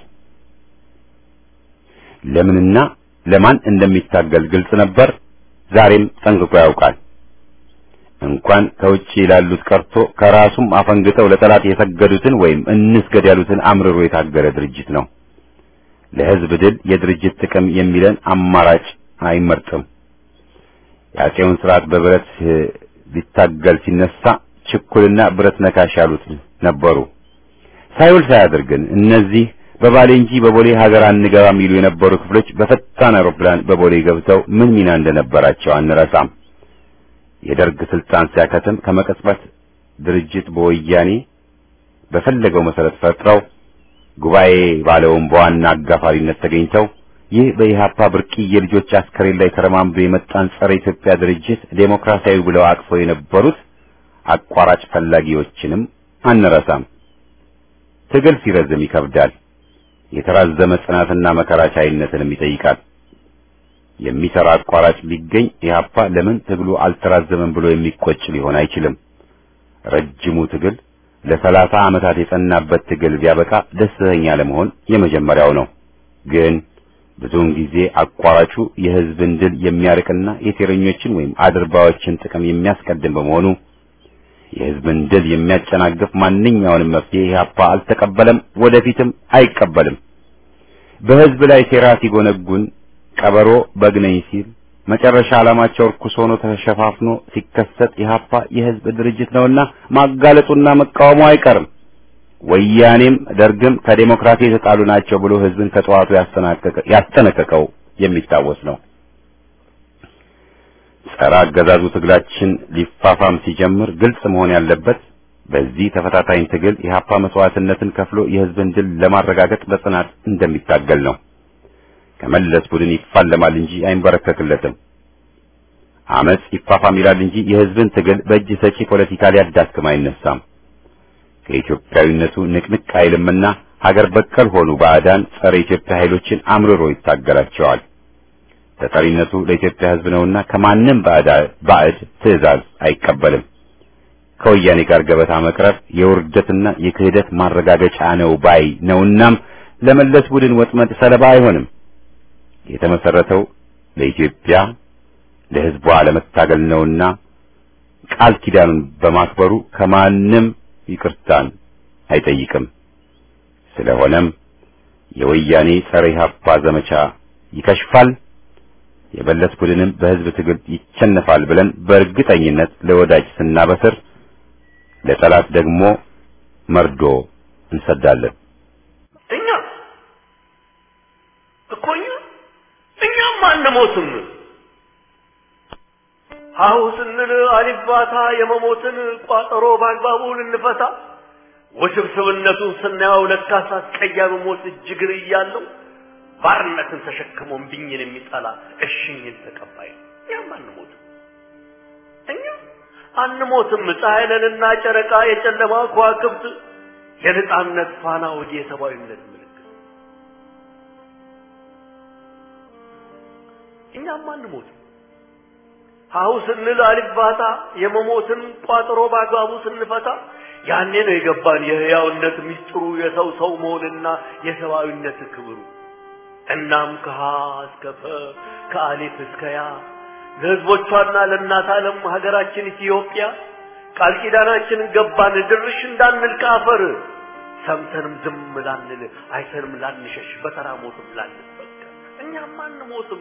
ለምንና ለማን እንደሚታገል ግልጽ ነበር። ዛሬም ጠንቅቆ ያውቃል። እንኳን ከውጭ ላሉት ቀርቶ ከራሱም አፈንግጠው ለጠላት የሰገዱትን ወይም እንስገድ ያሉትን አምርሮ የታገለ ድርጅት ነው። ለህዝብ ድል የድርጅት ጥቅም የሚለን አማራጭ አይመርጥም። የአፄውን ስርዓት በብረት ሊታገል ሲነሳ ችኩልና ብረት ነካሽ ያሉት ነበሩ። ሳይውል ሳያድር ግን እነዚህ በባሌ እንጂ በቦሌ ሀገር አንገባ የሚሉ የነበሩ ክፍሎች በፈጣን አውሮፕላን በቦሌ ገብተው ምን ሚና እንደነበራቸው አንረሳም። የደርግ ስልጣን ሲያከትም ከመቀጽበት ድርጅት በወያኔ በፈለገው መሰረት ፈጥረው ጉባኤ ባለውን በዋና አጋፋሪነት ተገኝተው ይህ በኢህአፓ ብርቅዬ ልጆች አስከሬን ላይ ተረማምዶ የመጣን ጸረ ኢትዮጵያ ድርጅት ዴሞክራሲያዊ ብለው አቅፈው የነበሩት አቋራጭ ፈላጊዎችንም አንረሳም። ትግል ሲረዝም ይከብዳል። የተራዘመ ጽናትና መከራ ቻይነትንም ይጠይቃል። የሚሰራ አቋራጭ ቢገኝ ኢህአፓ ለምን ትግሉ አልተራዘመም ብሎ የሚቆጭ ሊሆን አይችልም። ረጅሙ ትግል ለሰላሳ ዓመታት የጸናበት ትግል ቢያበቃ ደስተኛ ለመሆን የመጀመሪያው ነው። ግን ብዙውን ጊዜ አቋራጩ የህዝብን ድል የሚያርቅና የሴረኞችን ወይም አድርባዎችን ጥቅም የሚያስቀድም በመሆኑ የህዝብን ድል የሚያጨናግፍ ማንኛውንም መፍትሄ ኢህአፓ አልተቀበለም፣ ወደፊትም አይቀበልም። በህዝብ ላይ ሴራ ሲጎነጉን ቀበሮ በግነኝ ሲል መጨረሻ ዓላማቸው እርኩስ ሆኖ ተሸፋፍኖ ሲከሰት ኢህአፓ የህዝብ ድርጅት ነውና ማጋለጡና መቃወሙ አይቀርም። ወያኔም ደርግም ከዴሞክራሲ የተጣሉ ናቸው ብሎ ህዝብን ከጠዋቱ ያስጠነቀቀው የሚታወስ ነው። ጸረ አገዛዙ ትግላችን ሊፋፋም ሲጀምር ግልጽ መሆን ያለበት በዚህ ተፈታታኝ ትግል ኢህአፓ መስዋዕትነትን ከፍሎ የህዝብን ድል ለማረጋገጥ በጽናት እንደሚታገል ነው። ከመለስ ቡድን ይፋለማል እንጂ አይንበረከክለትም። አመጽ ይፋፋም ይላል እንጂ የህዝብን ትግል በእጅ ሰጪ ፖለቲካ ሊያዳክም አይነሳም። ከኢትዮጵያዊነቱ ንቅንቅ አይልምና ሀገር በቀል ሆኑ ባዕዳን ጸረ ኢትዮጵያ ኃይሎችን አምርሮ ይታገላቸዋል። ተጠሪነቱ ለኢትዮጵያ ህዝብ ነውና ከማንም ባዕድ ትዕዛዝ አይቀበልም። ከወያኔ ጋር ገበታ መቅረብ የውርደትና የክህደት ማረጋገጫ ነው ባይ ነውናም ለመለስ ቡድን ወጥመድ ሰለባ አይሆንም። የተመሰረተው ለኢትዮጵያ ለህዝቧ ለመታገል ነውና ቃል ኪዳኑን በማክበሩ ከማንም ይቅርታን አይጠይቅም። ስለሆነም የወያኔ ጸረ ኢህአፓ ዘመቻ ይከሽፋል፣ የመለስ ቡድንም በህዝብ ትግል ይቸነፋል ብለን በእርግጠኝነት ለወዳጅ ስናበስር፣ ለጠላት ደግሞ መርዶ እንሰዳለን።
እኛ እኮ እኛ እኛም አንሞትም። ሀሁ ስንል አሊባታ የመሞትን ቋጠሮ በአግባቡ ልንፈታ ውስብስብነቱን ስናየው ለካስ አስቀያሚ ሞት እጅግር እያለው ባርነትን ተሸክሞ እምቢኝን የሚጠላ እሽኝን ተቀባይ ነው። እኛም አንሞትም። እኛ አንሞትም። ፀሐይ ነንና ጨረቃ የጨለማ ከዋክብት የነጻነት ፋና ወዲ የሰብአዊነት ምልክት እኛም አንሞትም። ሀሁ ስንል አሊባታ የመሞትን ቋጥሮ በአግባቡ ስንፈታ ያኔ ነው የገባን የህያውነት ሚስጥሩ የሰው ሰው መሆንና የሰብአዊነት ክብሩ። እናም ከሀ እስከ ፈ ከአሊፍ እስከ ያ ለህዝቦቿና ለእናት ዓለም ሀገራችን ኢትዮጵያ ቃል ኪዳናችንን ገባን ድርሽ እንዳንል ከአፈር ሰምተንም ዝም ላንል አይተንም ላንሸሽ በተራ ሞትም ላንበቀል እኛም አንሞትም።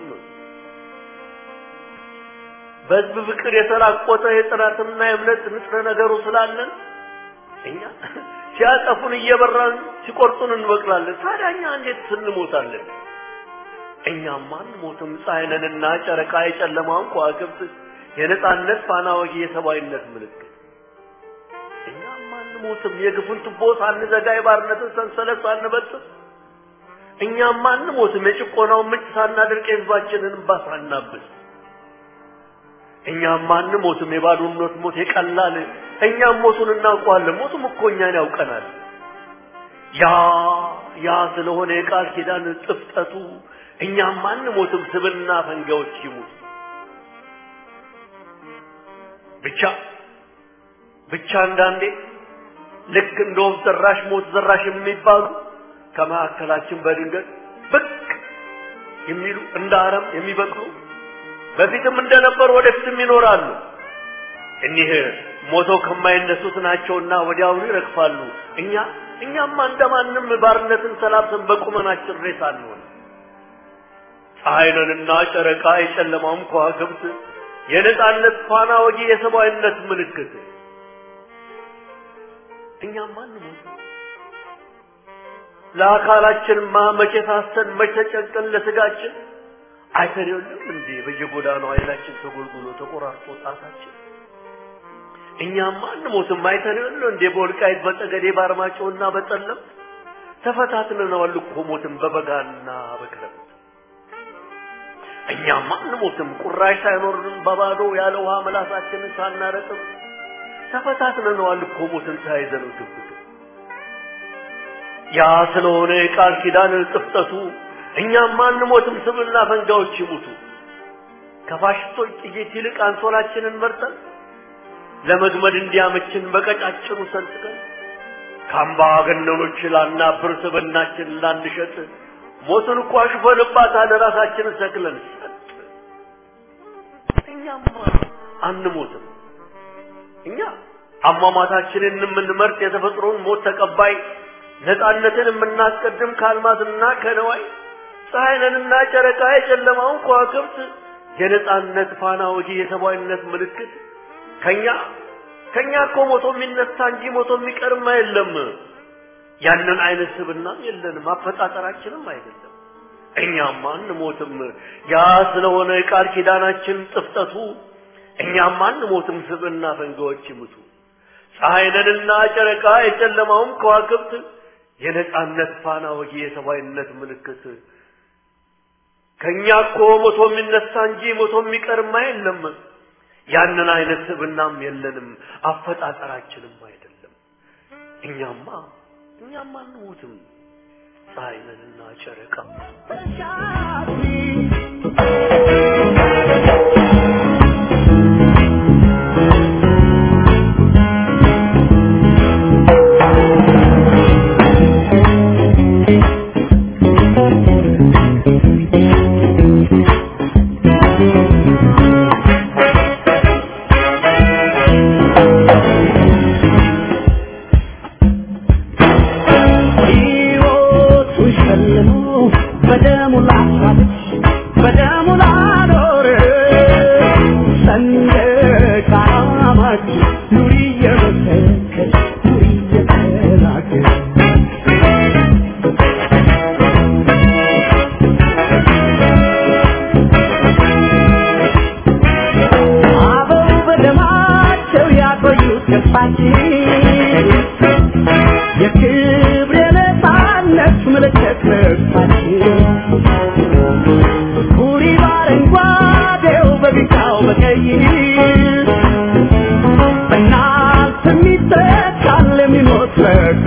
በህዝብ ፍቅር የተራቆተ የጥራትና የእምነት ንጥረ ነገሩ ስላለን እኛ ሲያጠፉን እየበራን ሲቆርጡን እንበቅላለን። ታዲያ እኛ እንዴት ስንሞታለን? እኛም አንሞትም። ፀሐይ ነንና ጨረቃ የጨለማውን ከዋክብት የነጻነት ፋና ወጊ የሰብአዊነት ምልክት እኛም አንሞትም። የግፉን ቱቦ ሳንዘጋ የባርነትን ሰንሰለት ሳንበጥስ እኛም አንሞትም። የጭቆናውን ምንጭ ሳናደርቅ የህዝባችንን እንባ ሳናብስ እኛም አንሞትም። የባዶነት ሞት የቀላል እኛም ሞቱን እናውቀዋለን። ሞቱም እኮ እኛን ያውቀናል። ያ ያ ስለሆነ የቃል ኪዳን ጥፍጠቱ እኛም አንሞትም። ስብና ፈንጋዎች ይሙት ብቻ ብቻ አንዳንዴ ልክ እንደ ወፍ ዘራሽ ሞት ዘራሽ የሚባሉ ከመካከላችን በድንገት ብቅ የሚሉ እንደ አረም የሚበቅሉ በፊትም እንደነበሩ ወደፊትም ይኖራሉ። እኒህ ሞተው ከማይነሱት ናቸውና ወዲያውኑ ይረግፋሉ። እኛ እኛማ እንደማንም ባርነትን ሰላብተን በቁመናችን ሬሳ አንሆን። ፀሐይ ነንና ጨረቃ የጨለማውም ከዋክብት የነጻነት ፋና ወጊ የሰብአዊነት ምልክት እኛማ አንሞት። ለአካላችንማ መቼ ሳስተን መቼ ተጨንቀን ለስጋችን አይተን የለም እንዴ በየጎዳናው አይናችን ተጎልጉሎ ተቆራርጦ ጣታችን እኛም አንሞትም አይተን የለ እንዴ በወልቃይት በጠገዴ በአርማጭሆና በጠለም ተፈታትነናል እኮ ሞትን በበጋና በክረምት እኛም አንሞትም ቁራሽ ሳይኖርን በባዶ ያለ ውሃ መላሳችንን ሳናረጥም ተፈታትነናል እኮ ሞትን ተያይዘነው ግብት ያ ስለሆነ የቃል ኪዳን ጥፍጠቱ እኛም አንሞትም ስብና ፈንጋዎች ይሙቱ ከፋሽስቶች ጥይት ይልቅ አንሶላችንን መርጠን ለመግመድ እንዲያመችን በቀጫጭኑ ሰንጥቀን ከአምባገነኖች ላናብር ስብናችን ላንሸጥ ሞትን እኮ አሽፈንባታል ራሳችንን ሰቅለን ሰጥ እኛም አንሞትም እኛ አሟሟታችንን የምንመርጥ የተፈጥሮን ሞት ተቀባይ ነፃነትን የምናስቀድም ከአልማዝና ከነዋይ ፀሐይንና ጨረቃ የጨለማውን ከዋክብት የነፃነት ፋና ወጊ የሰብአዊነት ምልክት ከኛ ከኛ እኮ ሞቶ የሚነሳ እንጂ ሞቶ የሚቀርም የለም። ያንን አይነት ስብና የለንም፣ አፈጣጠራችንም አይደለም። እኛም አንሞትም። ያ ስለሆነ የቃል ኪዳናችን ጥፍጠቱ እኛም አንሞትም። ስብና ፈንጋዎች ይሙቱ። ፀሐይንና ጨረቃ የጨለማውም ከዋክብት የነጻነት ፋና ወጊ የሰብአዊነት ምልክት ከኛ እኮ ሞቶ የሚነሳ እንጂ ሞቶ የሚቀርማ የለም። ያንን አይነት ስብናም የለንም፣ አፈጣጠራችንም አይደለም። እኛማ እኛማ አንሞትም። ፀሐይንና ጨረቃ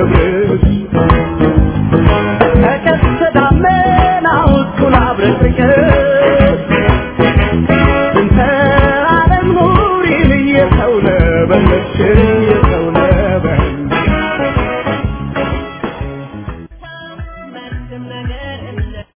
ክብር